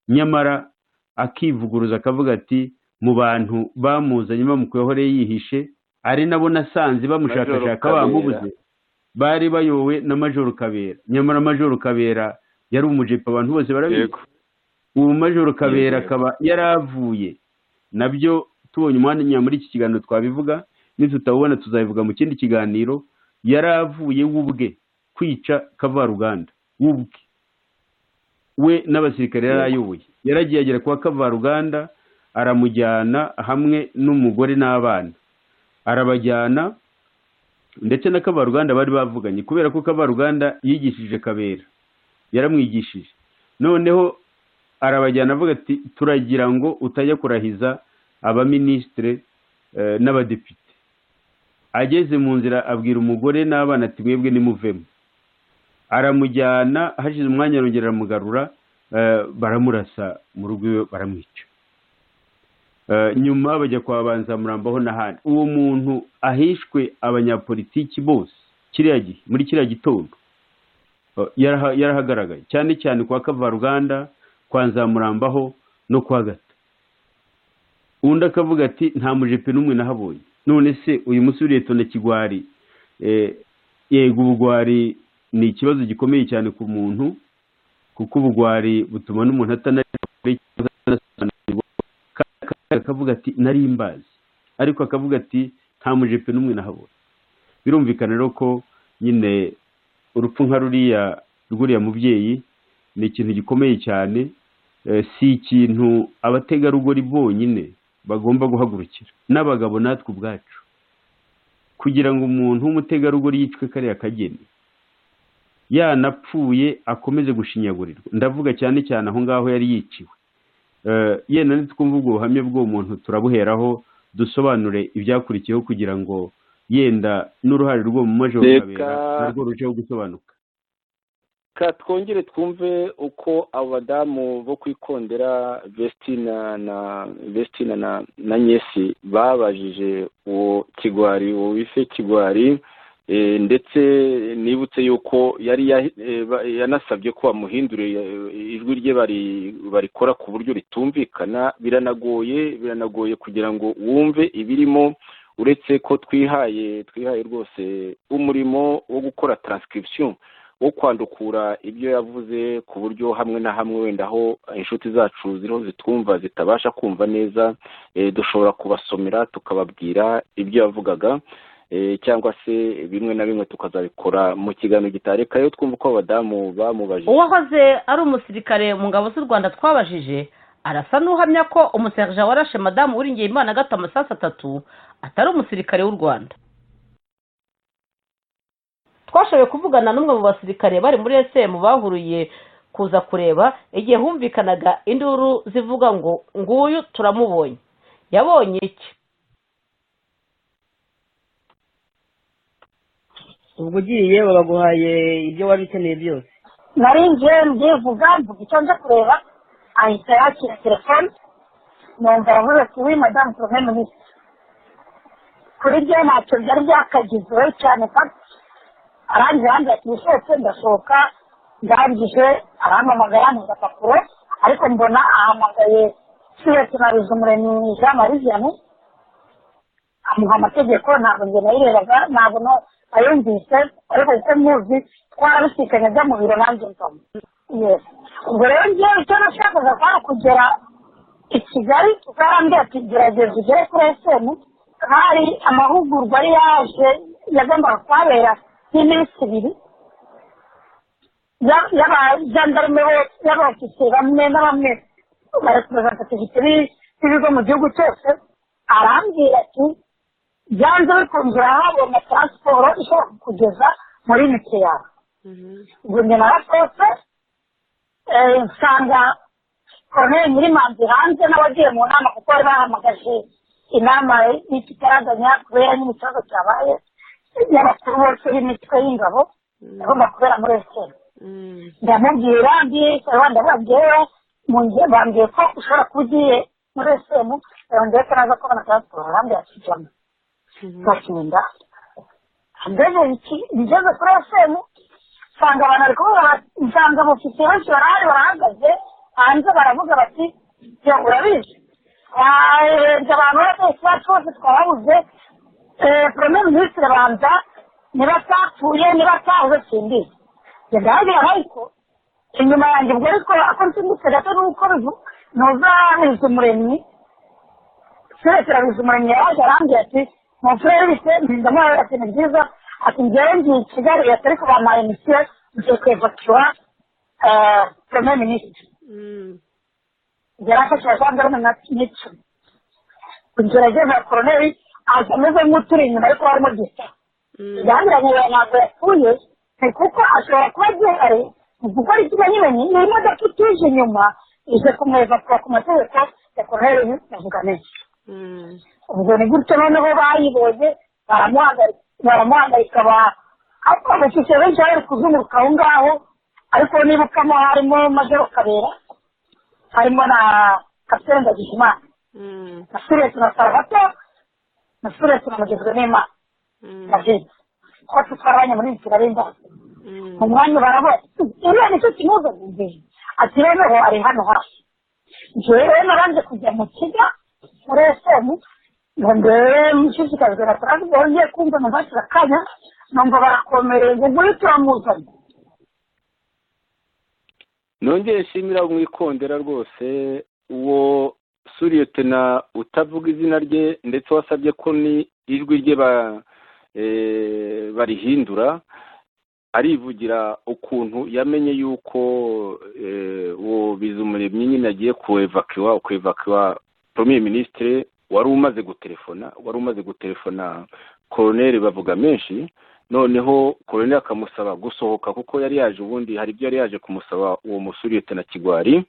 nyamara akivuguruza akavuga ati mu bantu bamuzanye bamukuyeho rero yihishe ari nabo nasanze bamushakashaka Majoro bamubuze bari bayowe na majoro kabera nyamara majoro kabera yari umujepe abantu bose barabizi yego ubu majoro kabera Yego. akaba yaravuye nabyo tubonye umwanya muri iki kiganiro twabivuga nitutawubona tuzabivuga mu kindi kiganiro yaravuye we ubwe kwica kavaruganda we ubwe we n'abasirikare yari ayoboye yaragiye agera kwa kavaruganda aramujyana hamwe n'umugore n'abana arabajyana ndetse na kavaruganda bari bavuganye kubera ko kavaruganda yigishije kabera yaramwigishije noneho arabajyana avuga ati turagira ngo utajya kurahiza abaminisitire eh, n'abadepite ageze mu nzira abwira umugore n'abana ati mwebwe nimuvemo aramujyana hashize umwanya arongera aramugarura eh, baramurasa mu rugo iwe baramwica Eh, nyuma bajya kwa banzamurambaho n'ahandi uwo muntu ahishwe abanyapolitiki bose kiriya gihe muri kiriya gitondo Eh, yaraha- yarahagaragaye cyane cyane kwa kavaruganda kwa nzamurambaho no kwa gato undi akavuga ati nta mujepe n'umwe nahabonye none se uyu musore uriye tona kigwari eh, yego ubugwari ni ikibazo gikomeye cyane ku muntu kuko ubugwari butuma n'umuntu atanasobanukirwa akavuga ati nari mbazi ariko akavuga ati nta mujepe n'umwe nahabona birumvikana rero ko nyine urupfu nka ruriya rw'uriya mubyeyi ni ikintu gikomeye cyane eh, si ikintu abategarugori bonyine bagomba guhagurukira n'abagabo natwe ubwacu kugira ngo umuntu w'umutegarugori yicwe kariya kageni yanapfuye akomeze gushinyagurirwa ndavuga cyane cyane aho ngaho yari yiciwe Eh, yenda ntitwumva ubwo buhamya bw'uwo muntu turabuheraho dusobanure ibyakurikiyeho kugira ngo yenda n'uruhare rwo mu majorutabera Reka- narwo rurusheho gusobanuka ka twongere twumve uko abo badamu bo kwikondera vestina na vestina na na nyesi babajije uwo kigwari uwo wife kigwari eh, ndetse nibutse yuko yari ya- eh, ba- yanasabye ko bamuhindurira eh, ijwi rye bari- barikora ku buryo ritumvikana biranagoye biranagoye kugira ngo wumve ibirimo uretse ko twihaye twihaye rwose umurimo wo gukora transcription wo kwandukura ibyo yavuze ku buryo hamwe na hamwe wenda aho inshuti zacu ziriho zitwumva zitabasha kumva neza eh, dushobora kubasomera tukababwira ibyo yavugaga eh, cyangwa se bimwe na bimwe tukazabikora mu kiganiro gitarekayo twumva uko abadamu bamubajije uwahoze ari umusirikare mu ngabo z'u rwanda twabajije arasa n'uhamya ko umuserija warashe madamu wiringiye imana gato amasasu atatu atari umusirikare w'u rwanda twashoboye kuvugana n'umwe mu basirikare bari muri esemu bahuruye kuza kureba igihe humvikanaga induru zivuga ngo nguyu turamubonye yabonye iki ubwo ugiye babaguhaye ibyo wari ukeneye byose nari ngiye ndivuga mvuga icyo nje kureba ahita yakira telefone numva yavuze ati wi madamu tuve minisitiri kuri byo ntacyo byari byakagizeho cyane paka arangije yambwira ati wishetse ndasohoka ndangije arampamagara yantuza agapapuro ariko mbona ahamagaye siretse na ruzumuremyi jean marie vianney amuha amategeko ntabwo njye nayirebaga ntabwo no ayumvise ariko kuko muzi twarabisikanye ajya mu biro nanjye mpamo Yes. ubwo rero ngewe icyo nashakaga kwari kugera i kigali ukarambwira ati gerageza ugere kuri esemu hari amahugurwa yari yaje yagombaga kuhabera y'iminsi ibiri Ya- y'abajandarume bose y'abafisiye bamwe na bamwe barepresentativite b'ibigo mu gihugu cyose arambwira ati byanze bikunze urahabona taransiporo ishobora kukugeza muri mike yawe ubwo njye narakotse eh, nsanga koroneri nyirimanzi hanze n'abagiye mu nama kuko bari bahamagaje inama y'ikitaraganya kubera nyine ikibazo cyabaye y'abakuru bose b'imitwe y'ingabo agomba kubera muri esiteri ndamubwira ndikorera ndababwira mu nge bambwiye ko ushobora kuba ugiye muri esitemu yongeye ko naza kubona taransiporo arambwira ati jama gakinda ngeze iki- ngeze kuri esitemu nsanga abantu bari kuvuga bati nsanga abofisiye benshi barahari barahagaze hanze baravuga bati yo urabizi twarebye abantu bose bacu bose twababuze premier minisitiri banza niba atapfuye niba atahuze simbizi ndahabwira ariko inyuma yanjye ubwo ariko ako nsimbutse gato nuko bivu- nuzabiza umuremyi turekeranyije umuremyi yaje arambwira ati mu turere bise mpindamurabera ati ni byiza ati ngewe ngiye i kigali leta ariko bampaye misiyo ngiye kwevakiwa premier minisitiri yarafashe abajandarume nka n'icumi kugerageza koroneri aza ameze nk'uturi inyuma ariko barimo gisa yanduranye yawe ntabwo yapfuye ni kuko ashobora kuba agihari mu gukora ikimenyimenyi ni imodoka ituje inyuma ije kumwevakura ku mategeko ya koroneri navuga menshi ubwo ni gutyo noneho bayibonye baramuhagarika baramuhagarika ba- ariko abashyize benshi bari kuzunguruka aho ngaho ariko nibukamo harimo majoro kabera harimo na kapitene ndagijimana na suresi na salvato na suresi na mugezwe n'imana na vidi twose twarabanye muri kigali ndazi mu mwanya barabona iriya nicyo kimuza imbere ati noneho ari hano hafi njyewe rero naranje kujya mu kiga muri esemu ngo ndebe mushishikajwe na taransiporo ngiye kumva numva hakiri akanya numva barakomereye ngo nguyu turamuzanye nongeye nshimira mwikondera rwose uwo suriyetena utavuga izina rye ndetse wasabye ko ni ijwi rye ba eh, barihindura arivugira ukuntu yamenye yuko eh, uwo bizumuremyi nyine agiye kuwevakiwa kuwevakiwa premier ministre wari umaze gutelefona wari umaze gutelefona koroneri bavuga menshi noneho koroneri akamusaba gusohoka kuko yari yaje ubundi hari ibyo yari yaje kumusaba uwo musuriyete na kigwari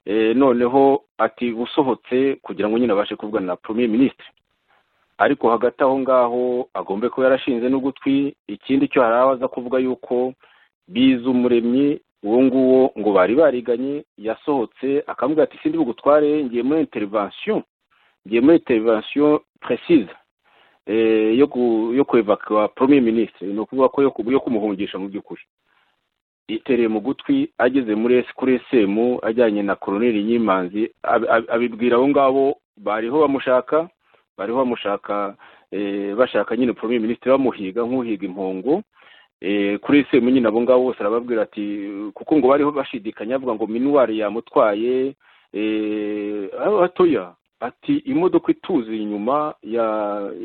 Eh, noneho ati usohotse kugira ngo nyine abashe kuvugana na premier ministre ariko hagati aho ngaho agombe kuba yarashinze n'ugutwi ikindi cyo hari abaza kuvuga yuko biza umuremyi uwo nguwo ngo bari bariganye yasohotse akamubwira ati sindi bugutware ngiye muri intervention ngiye muri intervention precise yo ku yo kuevacuwa premier ministre ni ukuvuga ko yo ku- yo kumuhungisha mu by'ukuri yitereye mu gutwi ageze muri esi kuri esemu ajyanye na koroneli nyimanzi ab- ab- abibwira abo ngabo bariho bamushaka bariho bamushaka eh, bashaka nyine premier ministre bamuhiga nk'uhiga impongo Eh, kuri esemu nyine abo ngabo bose arababwira ati kuko ngo bariho bashidikanya avuga ngo minuwari yamutwaye eh, aho hatoya ati imodoka ituze inyuma ya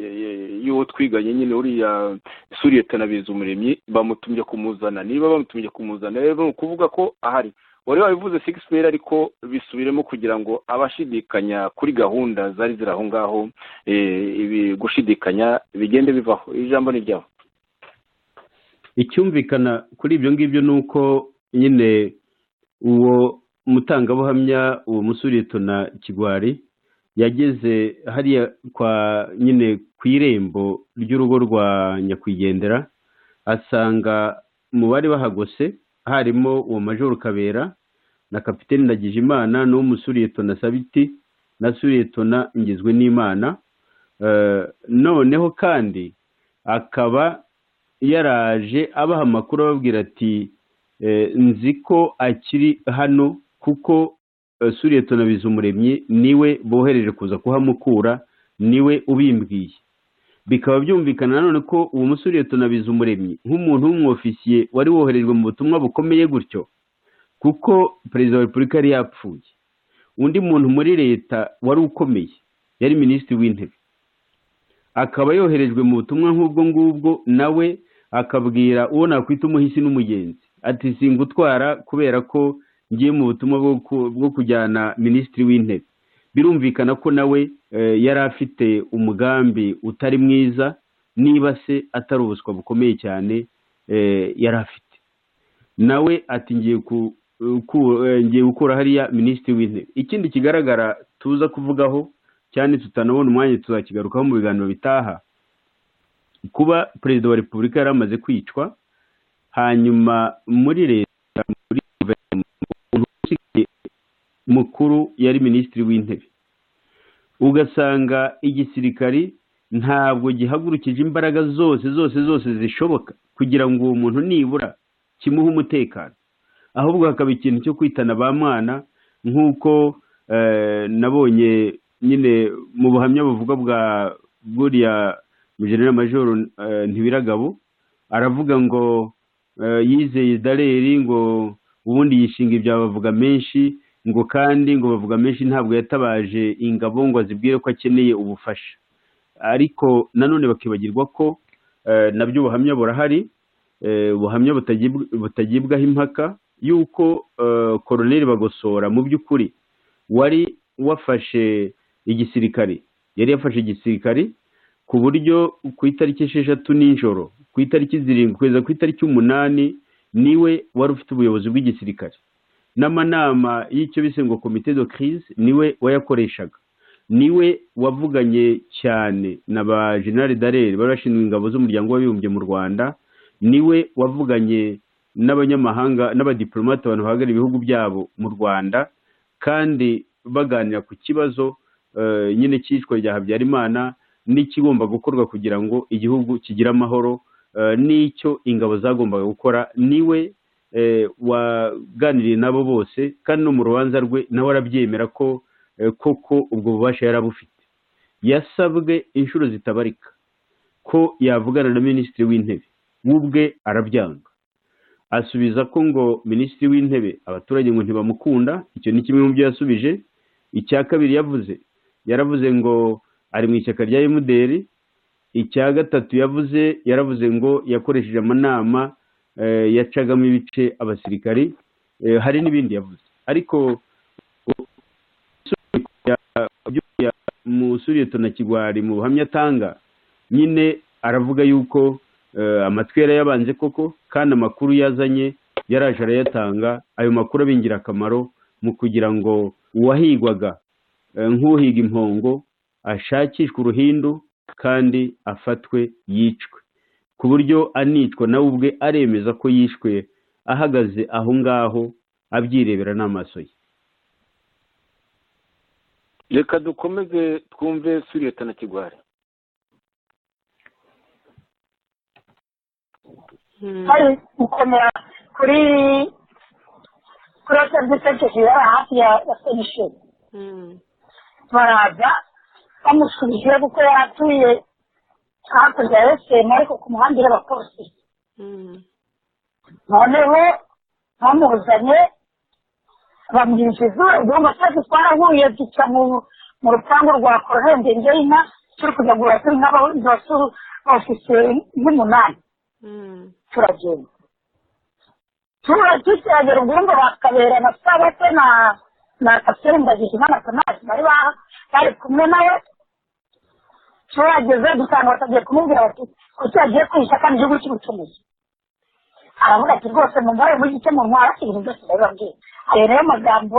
ya- ya- y'uwo twiganye nyine uriya suriyetana bizumuremyi bamutumye kumuzana niba bamutumye kumuzana rero ni ukuvuga ko ahari wari wabivuze six peri ariko bisubiremo kugira ngo abashidikanya kuri gahunda zari ziri aho ngaho eh, ibi gushidikanya bigende bivaho ijambo ni ryawe icyumvikana kuri ibyo ngibyo ni uko nyine uwo mutangabuhamya uwo musuritona kigwari yageze hariya kwa nyine ku irembo ry'urugo rwa nyakwigendera asanga mu bari bahagose harimo uwo majoro kabera na kapitene ndagijimana n'uwo musuritona sabiti na suritona ngizwe n'imana Eh, noneho kandi akaba yaraje abaha amakuru ababwira ati "Eh, nzi ko akiri hano kuko eh, suriyetona bizumuremyi niwe bohereje kuza kuhamukura niwe ubimbwiye bikaba byumvikana nanone ko uwo musuriyetona bizumuremyi nk'umuntu w'umwofisiye wari woherejwe mu butumwa bukomeye gutyo kuko perezida wa repubulika yari yapfuye undi muntu muri leta wari ukomeye yari minisitiri w'intebe akaba yoherejwe mu butumwa nk'ubwo ngubwo nawe akabwira uwo nakwita umuhisi n'umugenzi ati singutwara kubera ko ngiye mu butumwa bwo ku- bwo kujyana minisitiri w'intebe birumvikana ko nawe eh, yari afite umugambi utari mwiza niba se atari ubuswa bukomeye cyane eh, yari afite nawe ati ngiye ku- ku- eh, ngiye gukura hariya minisitiri w'intebe ikindi kigaragara tuza kuvugaho cyane tutanabona umwanya tuzakigarukaho mu biganiro bitaha kuba perezida wa repubulika yari amaze kwicwa hanyuma muri leta muri guverinoma umuntu usigaye mukuru yari minisitiri w'intebe ugasanga igisirikari ntabwo gihagurukije imbaraga zose zose zose zishoboka kugira ngo uwo muntu nibura kimuhe umutekano ahubwo hakaba ikintu cyo kwitana ba mwana nk'uko eh, nabonye nyine mu buhamya buvuga bwa buriya mugenera majoro eh, ntibiragabo aravuga ngo eh, yizeye dareri ngo ubundi yishinga ibya bavuga menshi ngo kandi ngo bavuga menshi ntabwo yatabaje ingabo ngo azibwire ko akeneye ubufasha ariko nanone bakibagirwa ko eh, nabyo ubuhamya burahari eh, ubuhamya butagibw- butagibwaho impaka y'uko eh, koroneli bagosora mu by'ukuri wari wafashe igisirikare yari yafashe igisirikare ku buryo ku itariki esheshatu nijoro ku itariki zirindwi kugeza ku itariki umunani niwe wari ufite ubuyobozi bw'igisirikare n'amanama y'icyo bise ngo komite de crise niwe wayakoreshaga niwe wavuganye cyane na ba general darere bari bashinzwe ingabo z'umuryango w'abibumbye mu rwanda niwe wavuganye n'abanyamahanga n'abadiplomate abantu bahagarariye ibihugu byabo mu rwanda kandi baganira ku kibazo eh, nyine cyicwa rya habyarimana n'ikigomba gukorwa kugira ngo igihugu kigire amahoro eh, n'icyo ingabo zagombaga gukora niwe eh, waganiriye nabo bose kandi no mu rubanza rwe nawe arabyemera ko eh, koko ubwo bubasha yari abufite yasabwe inshuro zitabarika ko yavugana na minisitiri w'intebe we ubwe arabyanga asubiza ko ngo minisitiri w'intebe abaturage ngo ntibamukunda icyo ni kimwe mu byo yasubije icya kabiri yavuze yaravuze ngo ari mu ishyaka rya emuderi icya gatatu yavuze yaravuze ngo yakoresheje amanama eh, yacagamo ibice abasirikari eh, hari n'ibindi yavuze ariko musuriyetona kigwari mu buhamya atanga nyine aravuga yuko eh, amatwi yari yabanje koko kandi amakuru yazanye yaraje arayatanga ayo makuru aba ingirakamaro mu kugira ngo uwahigwaga eh, nk'uhiga impongo ashakishwe uruhindu kandi afatwe yicwe ku buryo anicwa nawe ubwe aremeza ko yishwe ahagaze aho ngaho abyirebera n'amaso ye reka dukomeze twumve suriyeta na kigwari hari gukomera kuri kuri hoteli de sekeje yari hafi ya ya penisheni baraza bamusubije kuko yari atuye hakurya ya esemu ariko ku muhanda uri abapolisi noneho bamuzanye bamwinjiza igihombo cyacu twarahuye duca mu mu rupangu rwa korona ndende y'inka turi kujya guhaha turi nk'abafite nk'umunani turagenda tukiragera ubwumva bakabera na sabate na na kapitene ndagijimana tonasi bari ba- bari kumwe nawe turageze dusanga batagiye kumubwira bati kuki yagiye kwishyura kandi igihugu cy'ubucuruzi aravuga ati rwose mumubare mugice mu ntwara ibintu byose ndabibabwiye ayo niyo magambo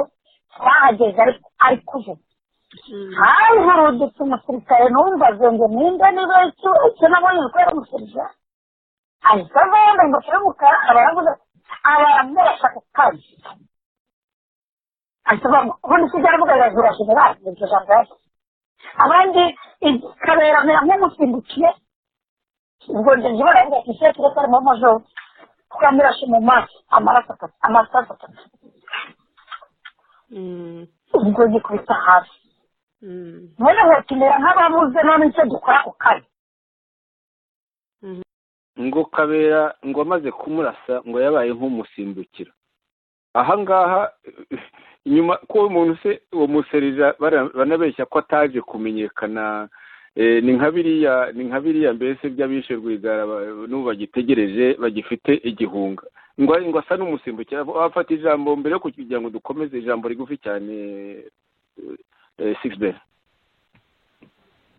twahageze ari- ari kuvuga havurudutse umusirikare numva ngo nimba niba icyo icyo nabonye kubera umusirikare ahita avanga ingofero y'umukara abaraguza abantu bashaka kazi ahita avanga ubundi se byaravuga birazura generali iryo jambo yavuze abandi ikaberamira nk'umusimbukiye ubwo njye njye baravuga ati se tureke arimo majoro twamirashe mu maso amaraso atatu amasaso atatu ubwo gikubita hasi mwene mwatumira nk'ababuze none icyo dukora ako kanya ngo kabera ngo amaze kumurasa ngo yabaye nk'umusimbukira ahangaha inyuma ko uwo muntu se uwo muserija bara- banabeshya ko ataje kumenyekana eh, ni nka biriya ni nka biriya mbese by'abishe rwigara ba- n'ubu bagitegereje bagifite igihunga ngo ngo asa n'umusimbukira afata ijambo mbere yo kugira ngo dukomeze ijambo rigufi cyane sigisi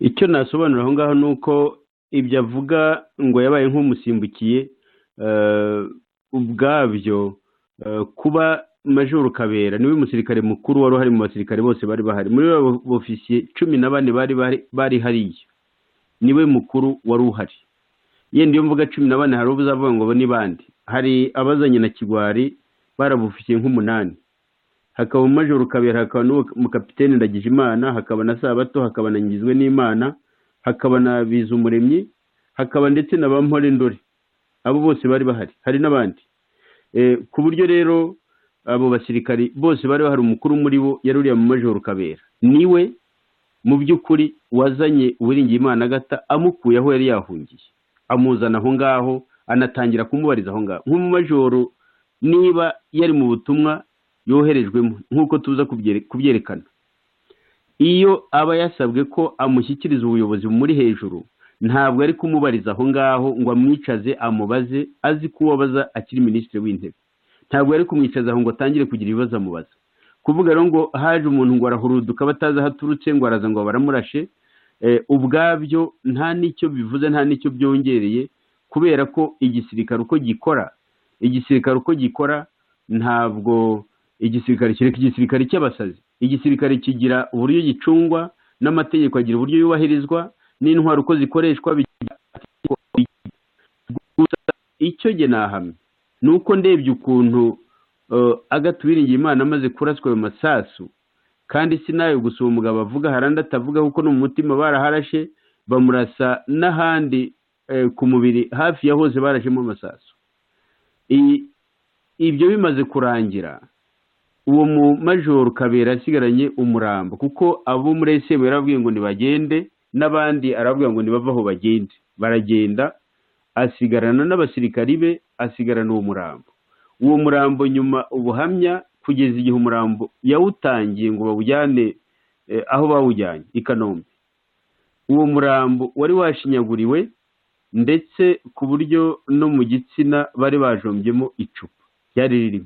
icyo nasobanura aho ngaho ni uko ibyo avuga ngo yabaye nk'umusimbukiye eh, ubwabyo eh, kuba majoro kabera niwe musirikare mukuru wari uhari mu basirikare bose bari bahari muri bo ofisiye cumi na bane bari bahari- bari hariya niwe mukuru wari uhari yenda iyo mvuga cumi na bane hari uzavuga ngo bo ni bande hari abazanye na kigwari barabufikiye nk'umunani hakaba majoro kabera hakaba n'uwo mukapitene ndagijimana hakaba na sabato hakaba na ngizwe n'imana hakaba na bizumuremyi hakaba ndetse na ba mpore ndore abo bose bari bahari hari n'abandi Eh, ku buryo rero abo basirikari bose bari bahari umukuru muri bo yari uriya mu majoro kabera niwe mu by'ukuri wazanye uwiringiyimana agata amukuye aho yari yahungiye amuzana aho ngaho anatangira kumubariza aho ngaho nk'umumajoro niba yari mu butumwa yoherejwemo nk'uko tuza kubyere- kubyerekana iyo aba yasabwe ko amushyikiriza ubuyobozi bumuri hejuru ntabwo ari kumubariza aho ngaho ngo amwicaze amubaze azi ko uwo abaza akiri minisitiri w'intebe ntabwo ari kumwicaza aho ngo atangire kugira ibibazo amubaza kuvuga rero ngo haje umuntu ngo arahuruduka batazi aho aturutse ngo araza ngo baramurashe eh, ubwabyo nta n'icyo bivuze nta n'icyo byongereye kubera ko igisirikare uko gikora igisirikare uko gikora ntabwo igisirikare kereka igisirikare cy'abasazi igisirikare kigira uburyo gicungwa n'amategeko agira uburyo yubahirizwa n'intwaro uko zikoreshwa bigira amategeko bigira. gusa icyo jye nahamya ni uko ndebye ukuntu eh, Agathe Uwiringiyimana amaze kuraswa ayo masasu kandi si nayo gusa uwo mugabo avuga hari andi atavuga kuko no mu mutima baraharashe bamurasa n'ahandi eh, ku mubiri hafi ya hose barashemo amasasu I- ibyo bimaze kurangira uwo mu majoro kabera asigaranye umurambo kuko abo muri esemu yarababwiye ngo nibagende n'abandi arababwira ngo nibave aho bagende baragenda asigarana n'abasirikari be asigarana uwo murambo uwo murambo nyuma ubuhamya kugeza igihe umurambo yawutangiye ngo bawujyane eh, aho bawujyanye i kanombe uwo murambo wari washinyaguriwe ndetse ku buryo no mu gitsina bari bajombyemo icupa ryari ririmo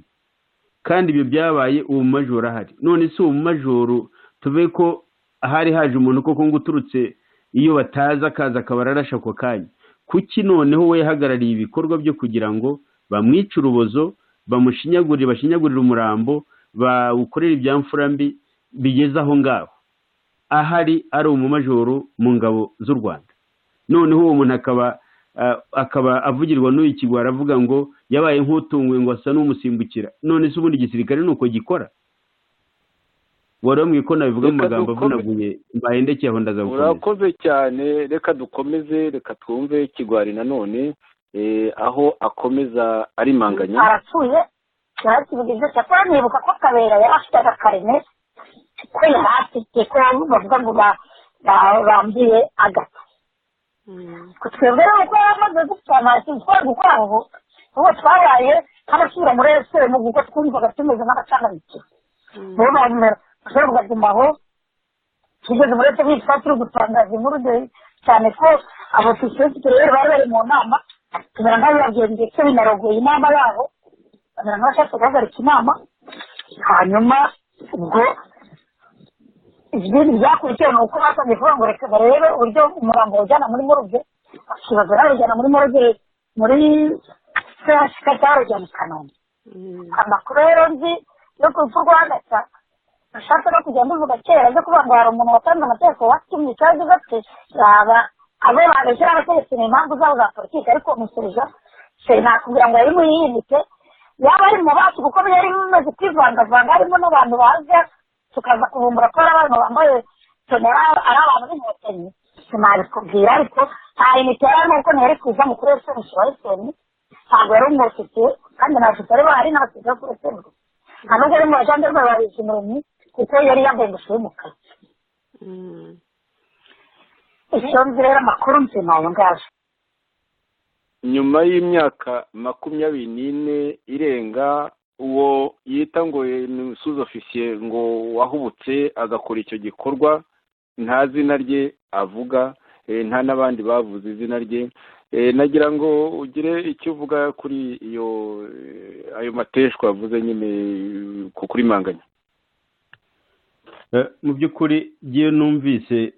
kandi ibyo byabaye uwo mumajoro ahari none si uwo mumajoro tuve ko hari haje umuntu koko ngo uturutse iyo batazi akaza akaba ararashe ako kanya kuki noneho we yahagarariye ibikorwa byo kugira ngo bamwice urubozo bamushinyagurire bashinyagurire umurambo bawukorere ibyamfura mbi bigeze aho ngaho ahari ari umumajoro mu ngabo z'u rwanda noneho uwo muntu akaba akaba avugirwa n'uyu kigwa aravuga ngo yabaye nk'utunguwe ngo asa n'umusimbukira none se ubundi igisirikare ni uko gikora wari wamwiye ko nabivuga mu magambo avunaguye mbahendekeye aho ndaza gukomeza urakoze cyane reka dukomeze reka twumve kigwari nanone aho akomeza ari manganya arapfuye yarakibwa ibyo cyakora nibuka ko kabera yari afite agakarine ko yari afite ko bavuga ngo bambiye agata twebwe rero uko yamaze gupfa nta kintu twari gukora aho ubu twabaye nk'abasubira muri esemu kuko twumvaga tumeze nk'abacangabikiye niyo mpamvu rero ushobora kugatuma aho tugeze muri esemu twari turi gutangaza inkuru cyane ko abafisiye b'uturere bari bari mu nama tumera nk'abibabwiye ndetse binarogoye inama yabo bamera nk'abashaka guhagarika inama hanyuma ubwo ibindi byakurikiwe ni uko basabye kuvuga ngo reka barebe uburyo umurambo wajyana muri moruge bakibaza bawujyana muri moruge muri sehashika cyangwa bawujyana i kanombe amakuru rero nzi yo ku rupfu rwa gasa nashatse no kujya mbivuga kera byo kuvuga ngo hari umuntu watanze amategeko watumye ikibazo gake yaba abo babeshye n'abategetsi ni impamvu zabo za politiki ariko umusubiza sinakubwira ngo yari mu yiyimike yaba ari mu bacu kuko yari bimaze kwivangavanga harimo n'abantu baza tukaza kubumbura ko ari abantu bambaye tonera ari abantu b'inkotanyi sinabikubwira ariko nta imiti yari nuko ntiyari kuza mu kuri esensi wa eseni ntabwo yari umufitiye kandi nta shusho aribo hari n'abasirikare bo kuri esensi nta nubwo ari mu bajandarwe babizi umuremyi kuko yari yambaye ingofero y'umukara icyo nzi rero amakuru nzi ni ayo ngayo nyuma y'imyaka makumyabiri n'ine irenga uwo yita ngo ni umusuzi ofisiye ngo wahubutse agakora icyo gikorwa nta zina rye avuga nta n'abandi bavuze izina rye nagira ngo ugire icyo uvuga kuri iyo ayo mateshwa wavuze nyine kuri manganya mu by'ukuri ngiyo numvise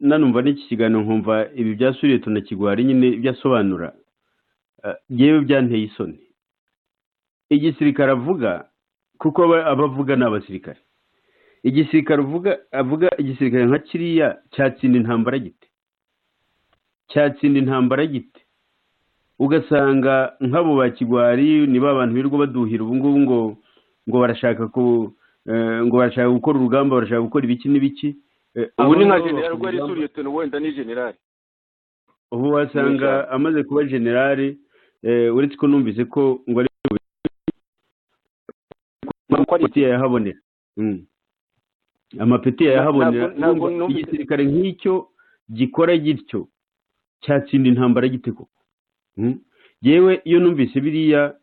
nanumva n'iki kiganiro nkumva ibi byasuriye tunakigwara nyine ibyo asobanura yewe byanteye isoni igisirikare avuga kuko abavuga ni abasirikare igisirikare avuga igisirikare nka kiriya cyatsinda intambara gite cyatsinda intambara gite ugasanga nk'abo ba kigwari niba abantu birirwa baduhira ubungubu ngo ngo barashaka ku ngo barashaka gukora urugamba barashaka gukora ibiki n'ibiki ubu ni nka generari rwari isuriye utuntu wenda ni generari ubu wasanga amaze kuba generale uretse ko numvise ko ngo ari amapeti yayahabonera amapeti yayahabonera igisirikare nk'icyo gikora gityo cyatsinda intambara gite koko yewe iyo numvise biriya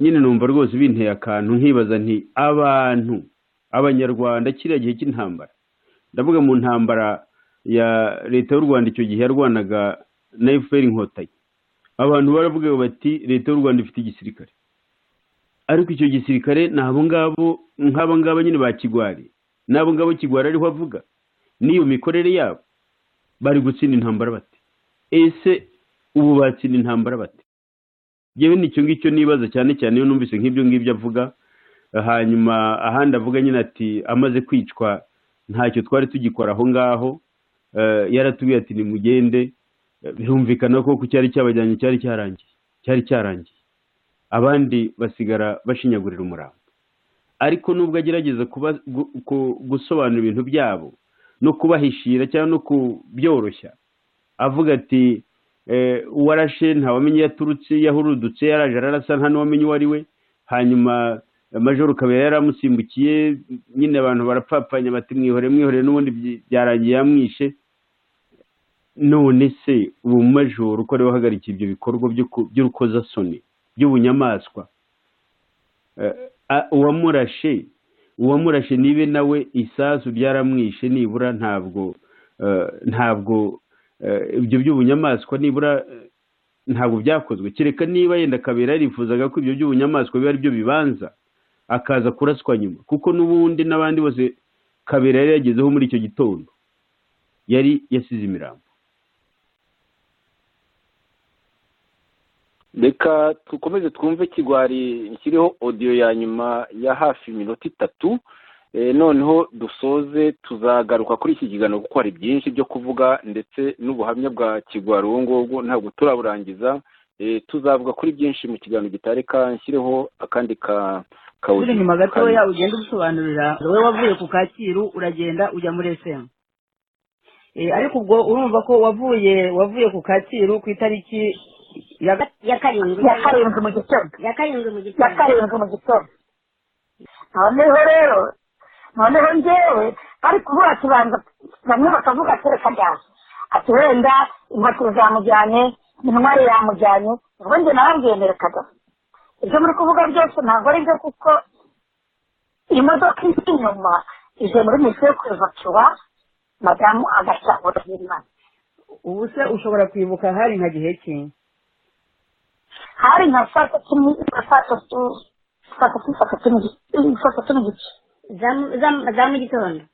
nyine numva rwose binteye akantu nkibaza nti abantu abanyarwanda kiriya gihe cy'intambara ndavuga mu ntambara ya leta y'u rwanda icyo gihe yarwanaga na efuperi inkotanyi abantu baravuga bati leta y'u rwanda ifite igisirikare ariko icyo gisirikare ni abo ngabo nk'abo ngabo nyine ba kigwari n'abo ngabo kigwari ariho avuga n'iyo mikorere yabo bari gutsinda intambara bati ese ubu batsinda intambara bati yewe nicyo ngicyo nibaza cyane cyane iyo numvise nk'ibyo ngibyo avuga hanyuma ahandi avuga nyine ati amaze kwicwa ntacyo twari tugikora aho ngaho yaratubwiye ati nimugende birumvikana ko cyari cyabajyanye cyari cyarangiye cyari cyarangiye abandi basigara bashinyagurira umurambo ariko nubwo agerageza gusobanura ibintu byabo no kubahishira cyangwa no kubyoroshya avuga ati warashe ntawamenye iyo aturutse iyo ahurudutse yaraje ararasa nta n'uwamenye uwo ari we hanyuma majoro kabera yaramusimbukiye nyine abantu barapfapfanya bati mwihore mwihore n'ubundi byarangiye yamwishe none se ubu majoro uko ariwe uhagarikiye ibyo bikorwa by'urukozasoni by'ubunyamaswa uwamurashe uwamurashe nibe nawe isasu byaramwishe nibura ntabwo ntabwo ibyo by'ubunyamaswa nibura ntabwo byakozwe kereka niba yenda kabera yarifuzaga ko ibyo by'ubunyamaswa biba ari byo bibanza akaza kuraswa nyuma kuko n'ubundi n'abandi bose kabera yari yagezeho muri icyo gitondo yari yasize imirambo reka dukomeze twumve kigwari kiriho odiyo ya nyuma ya hafi iminota itatu noneho dusoze tuzagaruka kuri iki kiganiro kuko hari byinshi byo kuvuga ndetse n'ubuhamya bwa kigwari ubu ngubu ntabwo turaburangiza tuzavuga kuri byinshi mu kiganiro gitareka nshyireho akandi ka uri inyuma gatoya ugenda ubisobanurira wowe wavuye ku kacyiru uragenda ujya muri esemu ariko ubwo urumva ko wavuye wavuye ku kacyiru ku itariki ya karindwi ya karindwi mu gitondo ya karindwi mu ya gitondo karindwi mu gitondo noneho rero noneho ngewe bari kuvuga kibanza bamwe bakavuga ati reka ndaje ati wenda inkotanyi zamujyanye intwari yamujyanye ubwo njye narambwiye mbere kagame ibyo muri kuvuga byose ntabwo ari byo kuko imodoka iri inyuma ije muri misiyo kuvacuba madamu agashyahura n'imana ubu se ushobora kwibuka hari nka gihe ki hari nka saa tatu ni- saa tatu saa tatu saa tatu n'igice saa tatu n'igice za mu- za mu- za mu gitondo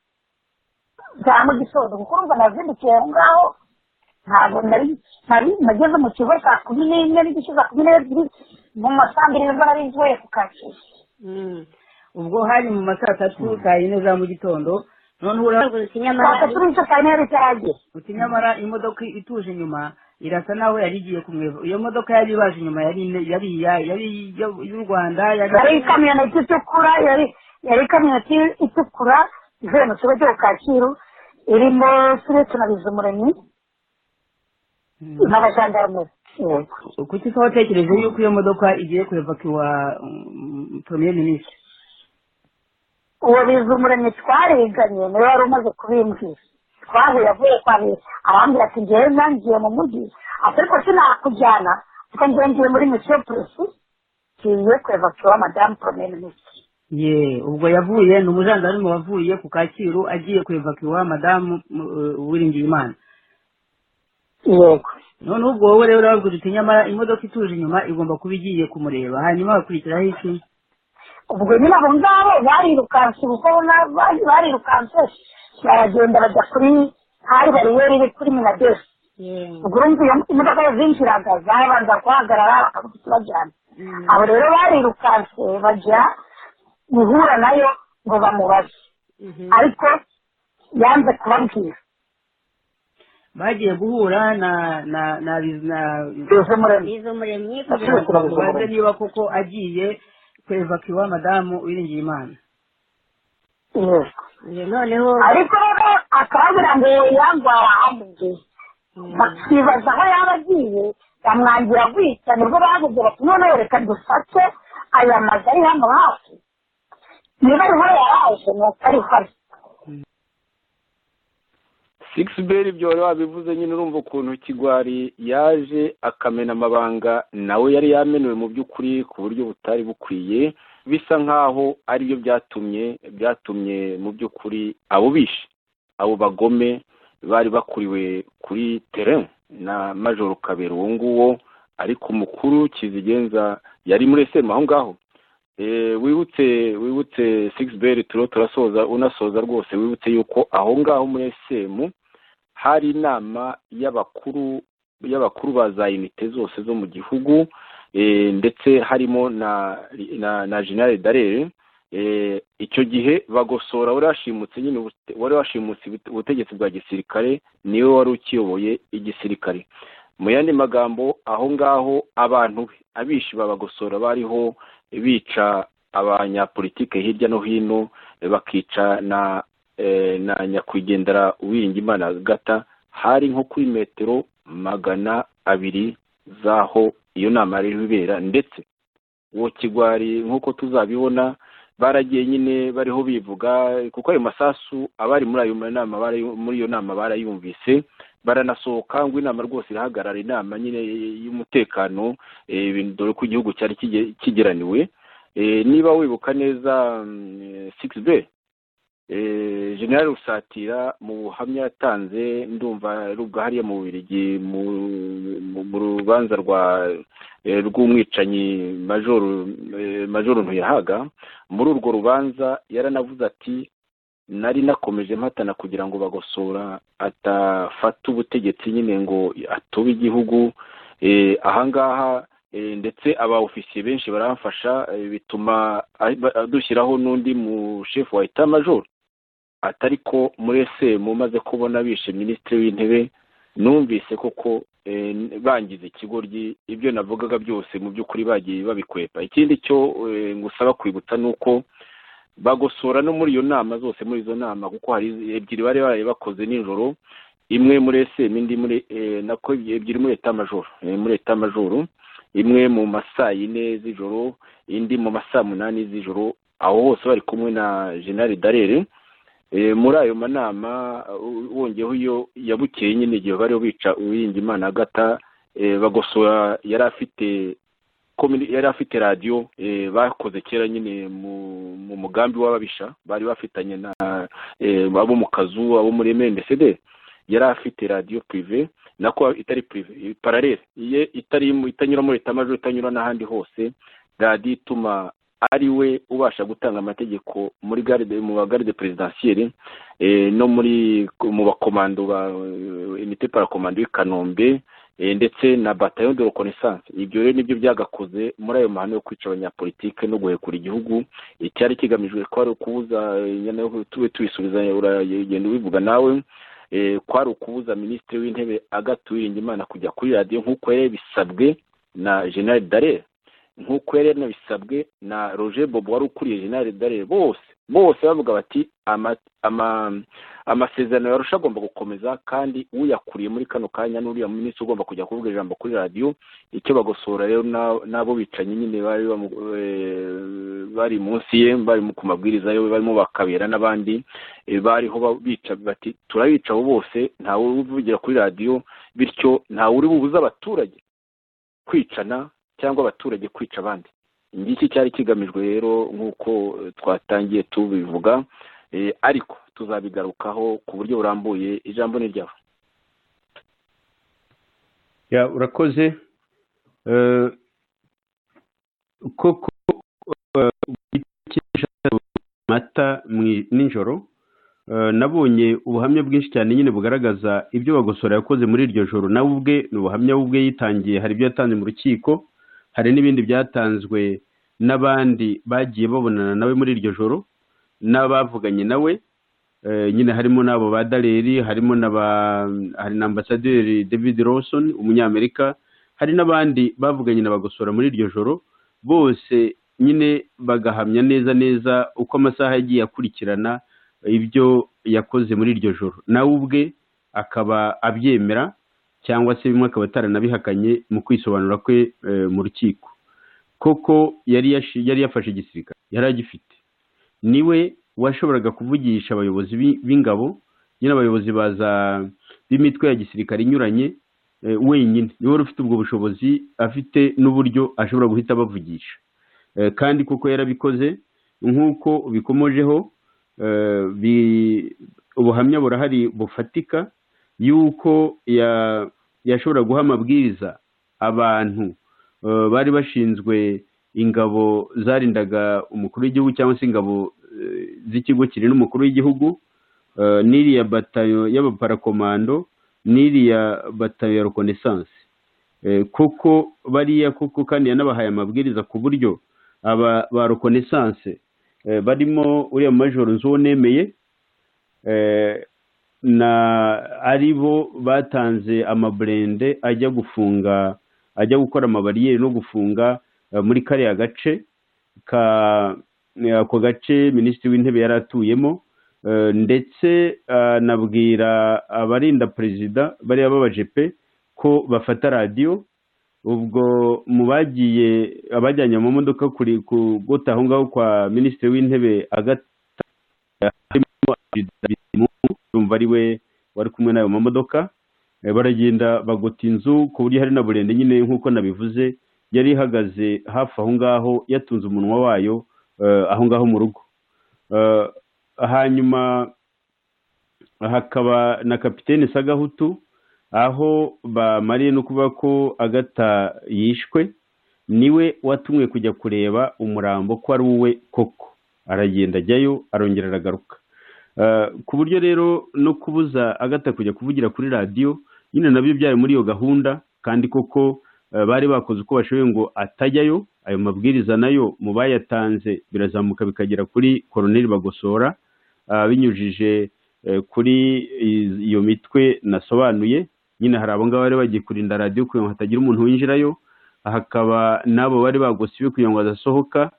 za mu gitondo kuko urumva nazindukiye aho ngaho ntabwo nari nari nageze mu kigo saa kumi n'imwe n'igice saa kumi n'ebyiri mu masaa mbiri nibwo nari mvuye ku kacyiru ubwo hari mu ma saa tatu saa yine za mu gitondo noneho ura uragurutse saa inyamara tatu n'igice saa yine yari itaragera uti nyamara imodoka ituje inyuma irasa naho yari igiye kumweva iyo modoka yari ibaje inyuma yari ine- yari iya yari iyo- iy'u rwanda yari ikamyoneti itukura yari yari ikamyoneti itukura ivuye mu kigo cyo ku kacyiru irimo turetse na bizumuremyi n'abajandarume yego kuki se watekereje yuko iyo modoka igiye kurevakiwa premier minisitiri uwo bizumuremyi twariganye niwe wari umaze kubimbwira twahuye avuye kwa bi arambwira ati ngewe nangiye mu mujyi ati ariko sinakujyana kuko ngewe ngiye muri misiyo polisi ngiye kurevakiwa madamu premier minisitiri ye ubwo yavuye ni umujandarume wavuye ku kacyiru agiye kurevakiwa madamu eh, uwiringiyimana yego noneho ubwo wowe rero urababwira uti nyamara imodoka ituje inyuma igomba kuba igiye kumureba hanyuma hakurikiraho iki ubwo nyine abo ngabo barirukanse kuko na- bari- barirukanse baragenda bajya kuri hari bariyeri iri kuri minadesi ubwo urumva iyo imodoka yazinjiraga zabanza guhagarara bakavuga iti bajyana abo rero barirukanse bajya guhura nayo ngo bamubaze ariko yanze kubabwira bagiye guhura na na na na bize muremyi biza umuremyi kugira kugira ngo baze niba koko agiye kurevakiwa madamu uwiringiyimana yego ngo noneho ariko rero akababwira ngo yangwara amubwiye bakibaza aho yaba agiye bamwangira gutya nibwo bavuze bati noneho reka dufate aya mazu ari hano hafi niba ariho yaraje nuko ariho ari sigisi beri ibyo wari wabivuze nyine urumva ukuntu kigwari yaje akamena amabanga nawe yari yamenuwe mu by'ukuri ku buryo butari bukwiye bisa nk'aho aribyo byatumye byatumye mu by'ukuri abo bishe abo bagome bari bakuriwe kuri tereni na majoro kabera uwo nguwo ariko umukuru kizigenza yari muri esemu aho ngaho Eh, wibutse wibutse sigisi beri turiho turasoza unasoza rwose wibutse yuko aho ngaho muri esemu hari inama y'abakuru y'abakuru ba za unite zose zo mu gihugu eh, ndetse harimo na na na general darere eh, icyo gihe bagosora wari washimutse nyine ubute- wari washimutse ubute- ubutegetsi bwa gisirikare niwe wari ukiyoboye igisirikare mu yandi magambo aho ngaho abantu be abishi babagosora bariho bica abanyapolitike hirya no hino eh, bakica na eh, na nyakwigendera uwiringimana gata hari nko kuri metero magana abiri z'aho iyo nama yari irimo ibera ndetse uwo kigwari nk'uko tuzabibona baragiye nyine bariho bivuga kuko ayo masasu abari muri ayo nama barayu- muri iyo nama barayumvise baranasohoka ngo inama rwose irahagarara inama nyine y'umutekano eh, ibintu- dore ko igihugu cyari kige- kigeraniwe Eh, niba wibuka neza sigisi be generali rusatira mu buhamya yatanze ndumva ari ubwo hariya mu Bubiligi mu- mu- mu rubanza rwa eh, rw'umwicanyi majoro eh, majoro ntuyahaga muri urwo rubanza yaranavuze ati nari nakomeje mpatana kugira ngo bagosora atafata ubutegetsi nyine ngo atube igihugu Eh, ahangaha Eh, ndetse aba ofisiye benshi baramfasha eh, bituma ahi- ba- dushyiraho n'undi mu chef wa etat major atari ko muri sm umaze kubona bishe minisitiri w'intebe numvise koko eh, n- bangize ikigoryi ibyo navugaga byose mu by'ukuri bagiye babikwepa ikindi cyo eh, ngusaba kwibutsa ni uko bagosora no muri iyo nama zose muri izo nama kuko hari ebyiri bari baraye bakoze nijoro imwe muri sm indi muri eh, nako ebyiri muri etat major eh, muri etat major imwe mu masaa yine z'ijoro indi mu masaa munani z'ijoro aho hose bari kumwe na generali darere Eh, muri ayo manama uh, wongeyeho iyo yabukeye nyine igihe bariho bica uwirinda imana agata eh, bagosora yari afite communi- yari afite radiyo eh, bakoze kera nyine mu mu mugambi w'ababisha bari bafitanye na eh, abo mu kazu abo muri mndcd yari afite radiyo purive nako itari purive eh, paralele iye itari mu- itanyura muri etamajo itanyura n'ahandi hose radiyo ituma ari we ubasha gutanga amategeko muri garde mu ba garde presidentielle eh, no muri mu bakomando ba eh, unité parakomando y'i Kanombe eh, ndetse na bataillon de reconnaissance ibyo rero nibyo byagakoze muri ayo mahano yo kwica abanyapolitike no guhekura igihugu icyari kigamijwe ko ari ukubuza eh, nyana yo tube tubisubiza uragenda ubivuga nawe eh, kwari ukubuza minisitiri w'intebe Agathe Uwiringiyimana kujya kuri radiyo nk'uko yari bisabwe na general Dallaire nk'uko yari yanabisabwe na roger bobo wari ukuriye general darere bose bose bavuga bati ama- ama- amasezerano yarusha agomba gukomeza kandi uyakuriye muri kano kanya n'uriya minisitiri ugomba kujya kuvuga ijambo kuri radiyo icyo bagosora rero na- n'abo bicanyi nyine bari bamu- eh, bari munsi ye bari mu- ku mabwiriza ye barimo bakabera n'abandi eh, bariho ba- bica bati turabica abo bose ntawe uvugira kuri radiyo bityo ntawe uri bubuze abaturage kwicana cyangwa abaturage kwica abandi ngiki cyari kigamijwe rero nk'uko eh, twatangiye tubivuga eh, ariko tuzabigarukaho ku buryo burambuye ijambo ni ryawe Ya, urakoze Eh, koko eh, gutekesha amata mwi- nijoro eh, nabonye ubuhamya bwinshi cyane nyine bugaragaza ibyo bagosora yakoze muri iryo joro nawe ubwe ni ubuhamya we ubwe yitangiye hari ibyo yatanze mu rukiko hari n'ibindi byatanzwe n'abandi bagiye babonana nawe muri iryo joro n'abavuganye nawe Eh, nyine harimo n'abo ba daleri harimo na ba hari na ambasaderi david lawson umunyamerika hari n'abandi bavuganye na bagosora muri iryo joro bose nyine bagahamya neza neza uko amasaha yagiye akurikirana ibyo yakoze muri iryo joro nawe ubwe akaba abyemera cyangwa se bimwe akaba ataranabihakanye mu kwisobanura kwe eh, mu rukiko koko yari yashi- yari yafashe igisirikare yari agifite niwe washoboraga kuvugisha abayobozi b'i- b'ingabo nyine abayobozi baza b'imitwe ya gisirikare inyuranye eh, wenyine niwe wari ufite ubwo bushobozi afite n'uburyo ashobora guhita abavugisha Eh, kandi kuko yarabikoze nk'uko bikomojeho eh, bi- ubuhamya burahari bufatika y'uko ya- yashobora guha amabwiriza abantu eh, bari bashinzwe ingabo zarindaga umukuru w'igihugu cyangwa se ingabo eh, z'ikigo kirinda umukuru w'igihugu eh, n'iriya batayo y'abaparakomando n'iriya batayo ya reconnaissance Eh, koko bariya koko kandi yanabahaye amabwiriza ku buryo aba ba reconnaissance eh, barimo uriya majoro nzuwo nemeye eh, na ari bo batanze amaburende ajya gufunga ajya gukora amabariyeri no gufunga eh, muri kariya gace ka eh, ako gace minisitiri w'intebe yari atuyemo eh, ndetse anabwira abarinda perezida bariya b'abajepe ko bafata radiyo ubwo mu bagiye abajyanye mu modoka kuri kugota aho ngaho kwa minisitiri w'intebe agata harimo Perezida Bizimungu, urumva ari we wari kumwe n'ayo mamodoka Eh, baragenda bagota inzu ku buryo hari na burende nyine nk'uko nabivuze yari ihagaze hafi aho ngaho yatunze umunwa wayo eh, aho ngaho mu rugo Eh, hanyuma hakaba na kapitene sagahutu aho bamariye no kuvuga ko agata yishwe niwe watumwe kujya kureba umurambo ko ari uwe koko aragenda ajyayo arongera aragaruka Eh, ku buryo rero no kubuza agata kujya kuvugira kuri radiyo nyine nabyo byari muri iyo gahunda kandi koko eh, bari bakoze uko bashoboye ngo atajyayo ayo mabwiriza nayo mu bayatanze birazamuka bikagera kuri koroneri bagosora ah, binyujije eh, kuri i- iyo mitwe nasobanuye nyine hari abo ngabo bari bagiye kurinda radiyo kugira ngo hatagira umuntu winjirayo hakaba n'abo bari bagosiwe kugira ngo badasohoka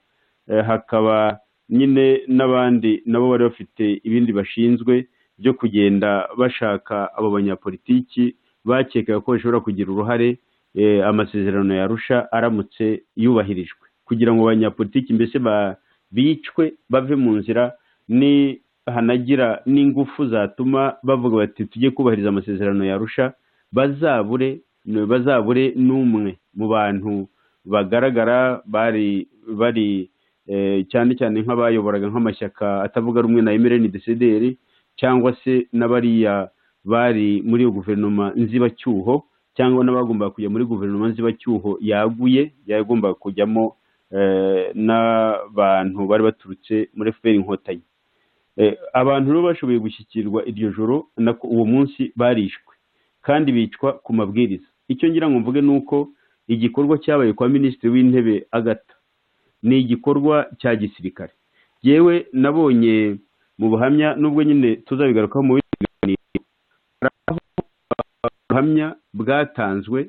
eh, hakaba nyine n'abandi nabo bari bafite ibindi bashinzwe byo kugenda bashaka abo banyapolitiki bakekaga ko bashobora kugira uruhare eh, amasezerano ya Arusha aramutse yubahirijwe kugira ngo abanyapolitiki mbese ba- bicwe bave mu nzira ni hanagira n'ingufu zatuma bavuga bati tujye kubahiriza amasezerano ya Arusha bazabure bazabure n'umwe mu bantu bagaragara bari bari eh, cyane cyane nk'abayoboraga nk'amashyaka atavuga rumwe na Emeline Desederi cyangwa se n'abariya bari muri iyo guverinoma nzibacyuho cyangwa n'abagombaga kujya muri guverinoma nzibacyuho yaguye yagombaga kujyamo eh, n'abantu bari baturutse muri FPR inkotanyi Eh, abantu rero bashoboye gushyikirwa iryo joro nako uwo munsi barishwe kandi bicwa ku mabwiriza icyo ngira ngo mvuge ni uko igikorwa cyabaye kwa minisitiri w'intebe agata ni igikorwa cya gisirikare yewe nabonye mu buhamya n'ubwo nyine tuzabigarukaho mu bindi biganiro hari aho ubuhamya bwatanzwe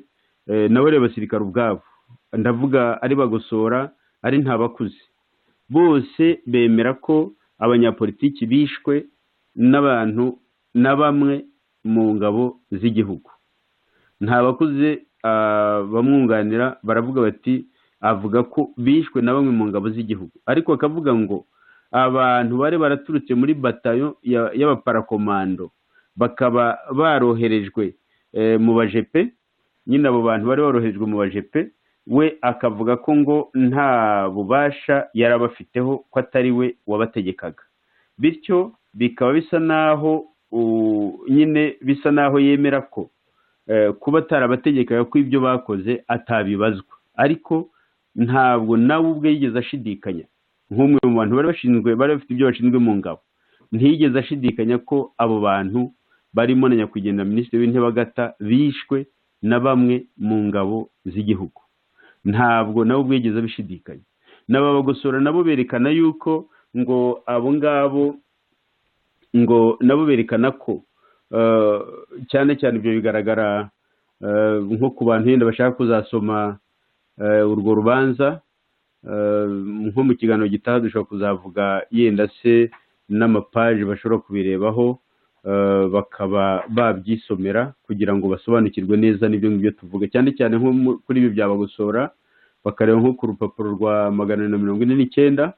eh, na bariya basirikare ubwabo ndavuga ari bagosora ari ntabakuze bose bemera ko abanyapolitiki bishwe n'abantu na bamwe mu ngabo z'igihugu nta bakuze ah, bamwunganira baravuga bati avuga ko bishwe na bamwe mu ngabo z'igihugu ariko akavuga ngo abantu bari baraturutse muri batayo ya- y'abaparakomando bakaba baroherejwe eh, mu bajepe nyine abo bantu bari baroherejwe mu bajepe we akavuga ko ngo nta bubasha yari abafiteho ko atari we wabategekaga bityo bikaba bisa n'aho u- nyine bisa n'aho yemera ko eh, kuba atarabategekaga ko ibyo bakoze atabibazwa ariko ntabwo nawe ubwe yigeze ashidikanya nk'umwe mu bantu bari bashinzwe bari bafite ibyo bashinzwe mu ngabo ntiyigeze ashidikanya ko abo bantu barimo na nyakwigendera minisitiri w'intebe agata bishwe na bamwe mu ngabo z'igihugu ntabwo nabo ubwo yigeze abishidikanya n'ababagosora nabo berekana yuko ngo abo ngabo ngo nabo berekana ko eh, cyane cyane ibyo bigaragara eh, nko ku bantu yenda bashaka kuzasoma eh, urwo rubanza eh, nko mu kiganiro gitaha dushobora kuzavuga yenda se n'amapaji bashobora kubirebaho eh, bakaba babyisomera kugira ngo basobanukirwe neza n'ibyo ngibyo tuvuga cyane cyane nko mu- kuri ibi byabagosora bakareba nko ku rupapuro rwa magana ane na mirongo ine n'icyenda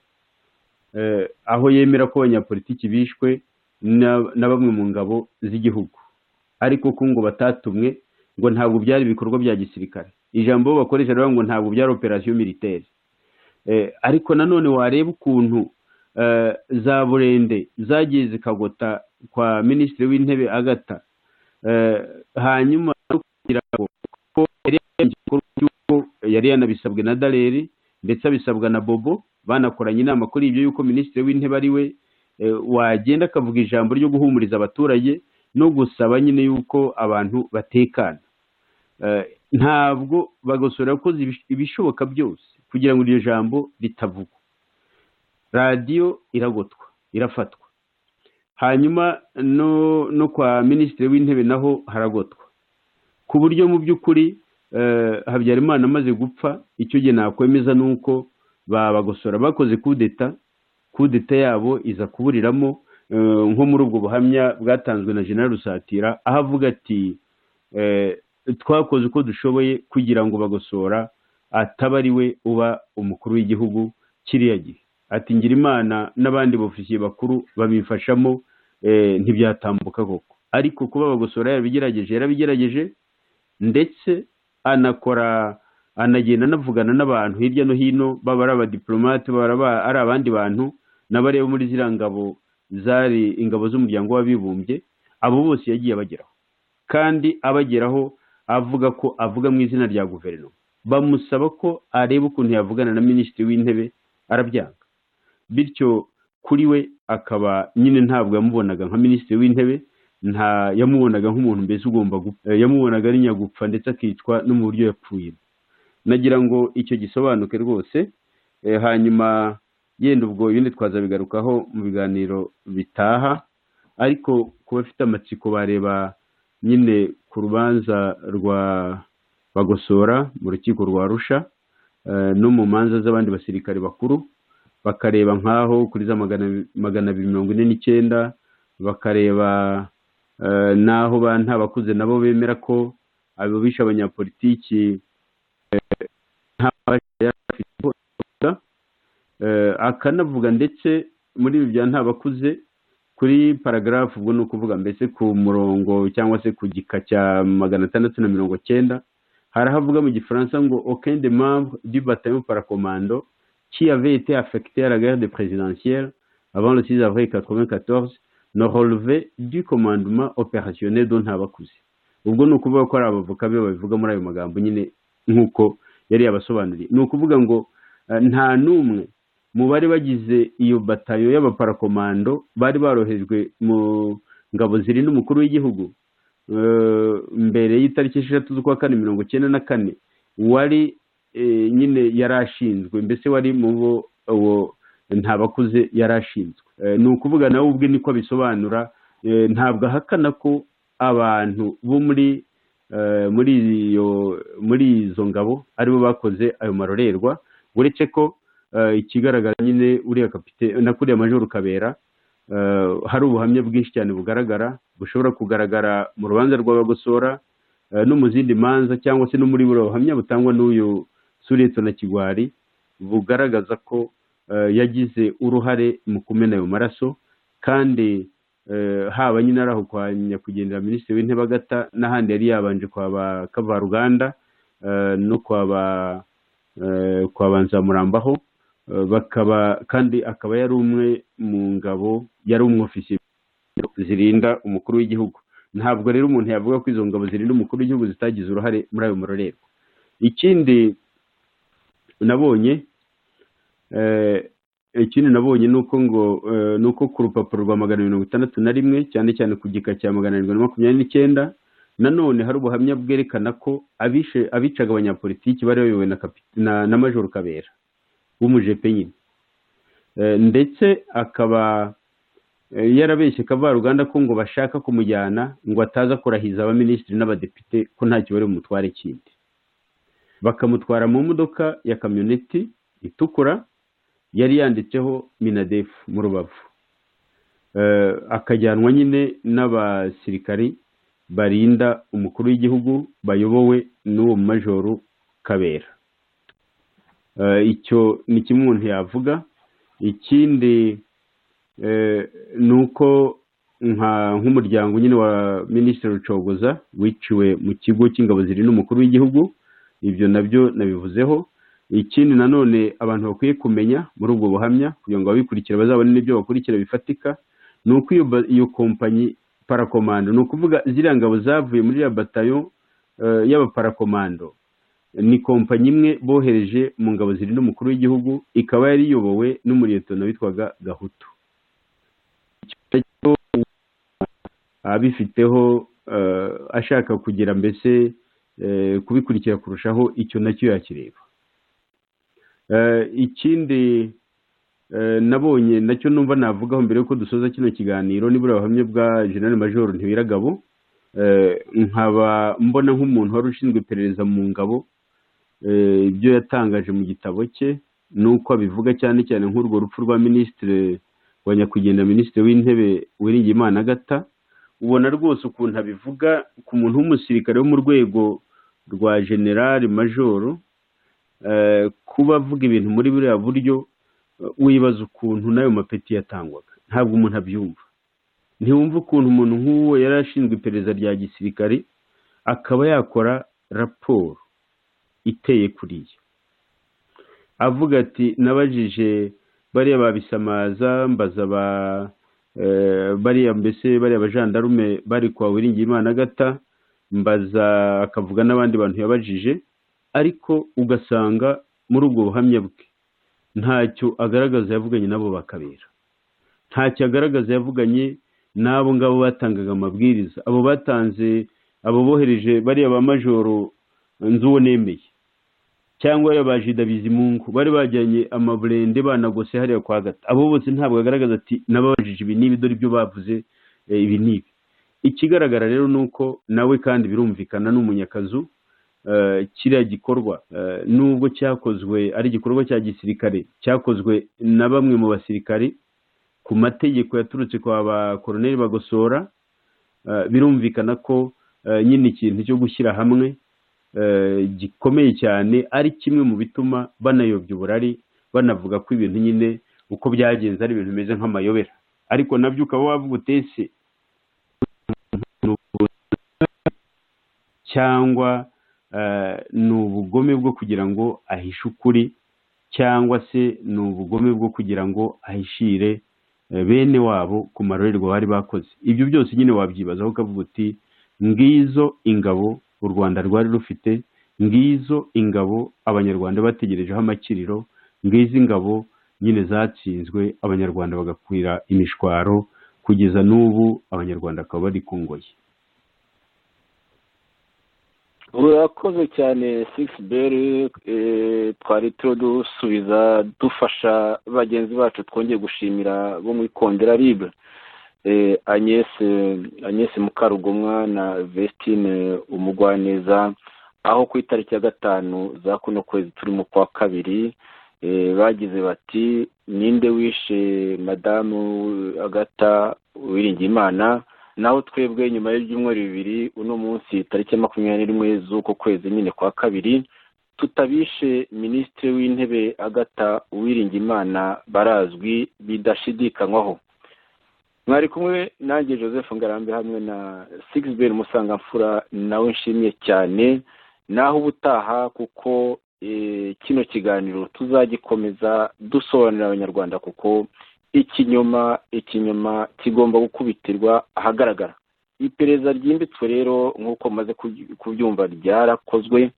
eh, aho yemera ko abanyapolitiki bishwe na na bamwe mu ngabo z'igihugu ariko ko ngo batatumwe ngo ntabwo byari ibikorwa bya gisirikare ijambo bakoresha rero ngo ntabwo byari operasiyo militaire Eh, ariko nanone wareba ukuntu eh, za burende zagiye zikagota kwa minisitiri w'intebe agata Eh, hanyuma no kugira ngo ko yari yagize igikorwa cy'uko yari yanabisabwe na daleri ndetse abisabwa na bobo banakoranye inama kuri ibyo yuko minisitiri w'intebe ari we eh, wagenda akavuga ijambo ryo guhumuriza abaturage no gusaba nyine yuko abantu batekana Eh, ntabwo bagosora yakoze ibish- ibishoboka byose kugira ngo iryo jambo ritavugwa radiyo iragotwa irafatwa hanyuma no no kwa minisitiri w'intebe naho haragotwa ku buryo mu by'ukuri eh, habyarimana amaze gupfa icyo gihe nakwemeza ni uko babagosora bakoze kudeta kudeta yabo iza kuburiramo eh, nko muri ubwo buhamya bwatanzwe na general rusatira aho avuga ati eh, twakoze uko dushoboye kugira ngo bagosora ataba ari we uba umukuru w'igihugu kiriya gihe ati ngira imana n'abandi bofisiye bakuru babifashamo eh, ntibyatambuka koko ariko kuba bagosora yarabigerageje yarabigerageje ndetse anakora anagenda anavugana n'abantu hirya no hino baba ari abadiplomate baba aba- ari abandi bantu n'abari bo muri ziriya ngabo zari ingabo z'umuryango w'abibumbye abo bose yagiye abageraho kandi abageraho avuga ko avuga mu izina rya guverinoma bamusaba ko areba ukuntu yavugana na minisitiri w'intebe arabyanga bityo kuri we akaba nyine ntabwo yamubonaga nka minisitiri w'intebe nta yamubonaga nk'umuntu mbese ugomba gupfa Eh, yamubonaga ari nyagupfa ndetse akicwa no mu buryo yapfuyemo nagira ngo icyo gisobanuke rwose Eh, hanyuma yenda ubwo ibindi twazabigarukaho mu biganiro bitaha ariko ku bafite amatsiko bareba nyine ku rubanza rwa bagosora mu rukiko rwa rusha eh, no mu manza z'abandi basirikare bakuru bakareba nk'aho kuri za magana magana abiri mirongo ine n'icyenda bakareba eh, n'aho ba nta bakuze nabo bemera ko ababisha abanyapolitiki eh, nta mabasha yari afite hose, eh, akanavuga ndetse muri ibi bya nta bakuze kuri paragarafu ubwo ni ukuvuga mbese ku murongo cyangwa se ku gika cya magana atandatu na mirongo cyenda harahavuga mu gifaransa ngo aucun des membres du bataillon paracommando qui avait été affecté à la guerre de présidentielle avant le 6 avril 94 ne relevait du commandement opérationnel dont Ntabakuze ubwo ni ukuvuga ko ari abavoka be babivuga muri ayo magambo nyine nk'uko yari yabasobanuriye ni ukuvuga ngo eh, nta n'umwe mu bari bagize iyo batayo y'abaparakomando bari barohejwe mu ngabo zirinda umukuru w'igihugu eh, mbere y'itariki esheshatu z'ukwa kane mirongo cyenda na kane wari eh, nyine yari ashinzwe mbese wari mu bo uwo ntabakuze yari ashinzwe Eh, ni ukuvuga nawe ubwe niko abisobanura eh, ntabwo ahakana ko abantu bo muri eh, muri iyo muri izo ngabo aribo bakoze ayo marorerwa uretse ko eh, ikigaragara nyine uriya kapite na kuriya majoro kabera eh, hari ubuhamya bwinshi cyane bugaragara bushobora kugaragara mu rubanza rw'abagosora eh, no mu zindi manza cyangwa se no muri buriya buhamya butangwa n'uyu sureto na kigwari bugaragaza ko eh, yagize uruhare mu kumena ayo maraso kandi eh, haba nyine ari aho kwa nyakwigendera minisitiri w'intebe agata n'ahandi yari yabanje kwa ba kavaruganda eh, no kwa ba eh, kwa ba nzamurambaho eh, bakaba kandi akaba yari umwe mu ngabo yari umwofisiye zirinda umukuru w'igihugu ntabwo rero umuntu yavuga ko izo ngabo zirinda umukuru w'igihugu zitagize uruhare muri ayo marorerwa ikindi nabonye eh, ikindi nabonye ni uko ngo eh, ni uko ku rupapuro rwa magana mirongo itandatu na rimwe cyane cyane ku gika cya magana arindwi na makumyabiri n'icyenda nanone hari ubuhamya bwerekana ko abishe abicaga abanyapolitiki bari bayobowe na, kapi- na, na majoro kabera w'umujepe nyine Eh, ndetse akaba eh, yarabeshye kavaruganda ko ngo bashaka kumujyana ngo ataza kurahiza abaminisitiri n'abadepite ko ntacyo bari bumutware kindi bakamutwara mu modoka ya kamyoneti itukura yari yanditseho minadefu mu rubavu Eh, akajyanwa nyine n'abasirikari barinda umukuru w'igihugu bayobowe n'uwo majoro kabera Eh, icyo ni kimwe umuntu yavuga ikindi eh, ni uko nka- nk'umuryango nyine wa minisitiri rucogoza wiciwe mu kigo cy'ingabo zirinda umukuru w'igihugu ibyo nabyo nabivuzeho ikindi nanone abantu bakwiye kumenya muri ubwo buhamya kugira ngo ababikurikira bazabone n'ibyo bakurikira bifatika ni uko iyo, ba- iyo kompanyi parakomando ni ukuvuga ziriya ngabo zavuye muri ya batayo eh, y'abaparakomando ni kompanyi imwe bohereje mu ngabo zirinda umukuru w'igihugu ikaba yari iyobowe n'umuriyetona witwaga gahutu Icyo abifiteho eh, ashaka kugira mbese eh, kubikurikira kurushaho icyo nacyo yakireba Eh, ikindi eh, nabonye nacyo numva navugaho mbere yuko dusoza kino kiganiro nibura ubuhamya bwa general major ntibiragabo Eh, nkaba mbona nk'umuntu wari ushinzwe iperereza mu ngabo eh, ibyo yatangaje mu gitabo cye nuko abivuga cyane cyane nk'urwo rupfu rwa minisitiri wa nyakwigendera minisitiri w'intebe Uwiringiyimana agata ubona rwose ukuntu abivuga ku muntu w'umusirikare wo mu rwego rwa generali majoro eh, kuba avuga ibintu muri buriya buryo eh, wibaza ukuntu n'ayo mapeti yatangwaga ntabwo umuntu abyumva ntiwumva ukuntu umuntu nk'uwo yari ashinzwe iperereza rya gisirikare akaba yakora raporo iteye kuriya avuga ati nabajije bariya babisamaza mbaza ba eh, bariya mbese bariya bajandarume bari kwa Uwiringiyimana agata mbaza akavuga n'abandi bantu yabajije ariko ugasanga muri ubwo buhamya bwe ntacyo agaragaza yavuganye nabo bakabera ntacyo agaragaza yavuganye n'abo ngabo batangaga amabwiriza abo batanze abo bohereje bariya ba majoro nzi uwo nemeye cyangwa abajida bizimungu bari bajyanye amaburende banagose hariya kwa gata abo bose ntabwo bagaragaza ati nababajije ibi n'ibi dore ibyo bavuze eh, ibi n'ibi ikigaragara rero ni uko nawe kandi birumvikana ni umunyakazu eh, kiriya gikorwa eh, nubwo cyakozwe ari igikorwa cya gisirikare cyakozwe na bamwe mu basirikare ku mategeko yaturutse kwa ba koroneri bagosora eh, birumvikana ko eh, nyine ikintu cyo gushyira hamwe eh, gikomeye cyane ari kimwe mu bituma banayobya uburari banavuga ko ibintu nyine uko byagenze ari ibintu bimeze nk'amayobera ariko nabyo ukaba wavuga utese cyangwa eh, ni ubugome bwo kugira ngo ahishe ukuri cyangwa se ni ubugome bwo kugira ngo ahishire eh, bene wabo ku marorerwa bari bakoze ibyo byose nyine wabyibazaho ukavuga uti ngizo ingabo u rwanda rwari rufite ngizo ingabo abanyarwanda bategerejeho amakiriro ngizo ingabo nyine zatsinzwe abanyarwanda bagakwira imishwaro kugeza n'ubu abanyarwanda bakaba bari ku ngoyi urakoze cyane sigisi beri twari turiho dusubiza dufasha bagenzi bacu twongeye gushimira bo muri kondera libre Eh, agnes eh, agnes mukarugomwa na vestine umugwaneza aho ku itariki ya gatanu za kuno kwezi turimo kwa kabiri eh, bagize bati ninde wishe madamu agata uwiringiyimana naho twebwe nyuma y'ibyumweru bibiri uno munsi tariki ya makumyabiri n'imwe z'uko kwezi nyine kwa kabiri tutabishe minisitiri w'intebe agata uwiringiyimana barazwi bidashidikanywaho mwari kumwe nanjye joseph ngarambe hamwe na sigisiberi musangamfura nawe nshimye cyane naho ubutaha kuko eh, kino kiganiro tuzagikomeza dusobanurira abanyarwanda kuko ikinyoma ikinyoma kigomba gukubitirwa ahagaragara iperereza ryimbitswe rero nk'uko maze kubyumva ryarakozwe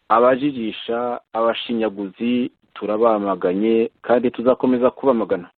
abajijisha abashinyaguzi turabamaganye kandi tuzakomeza kubamagana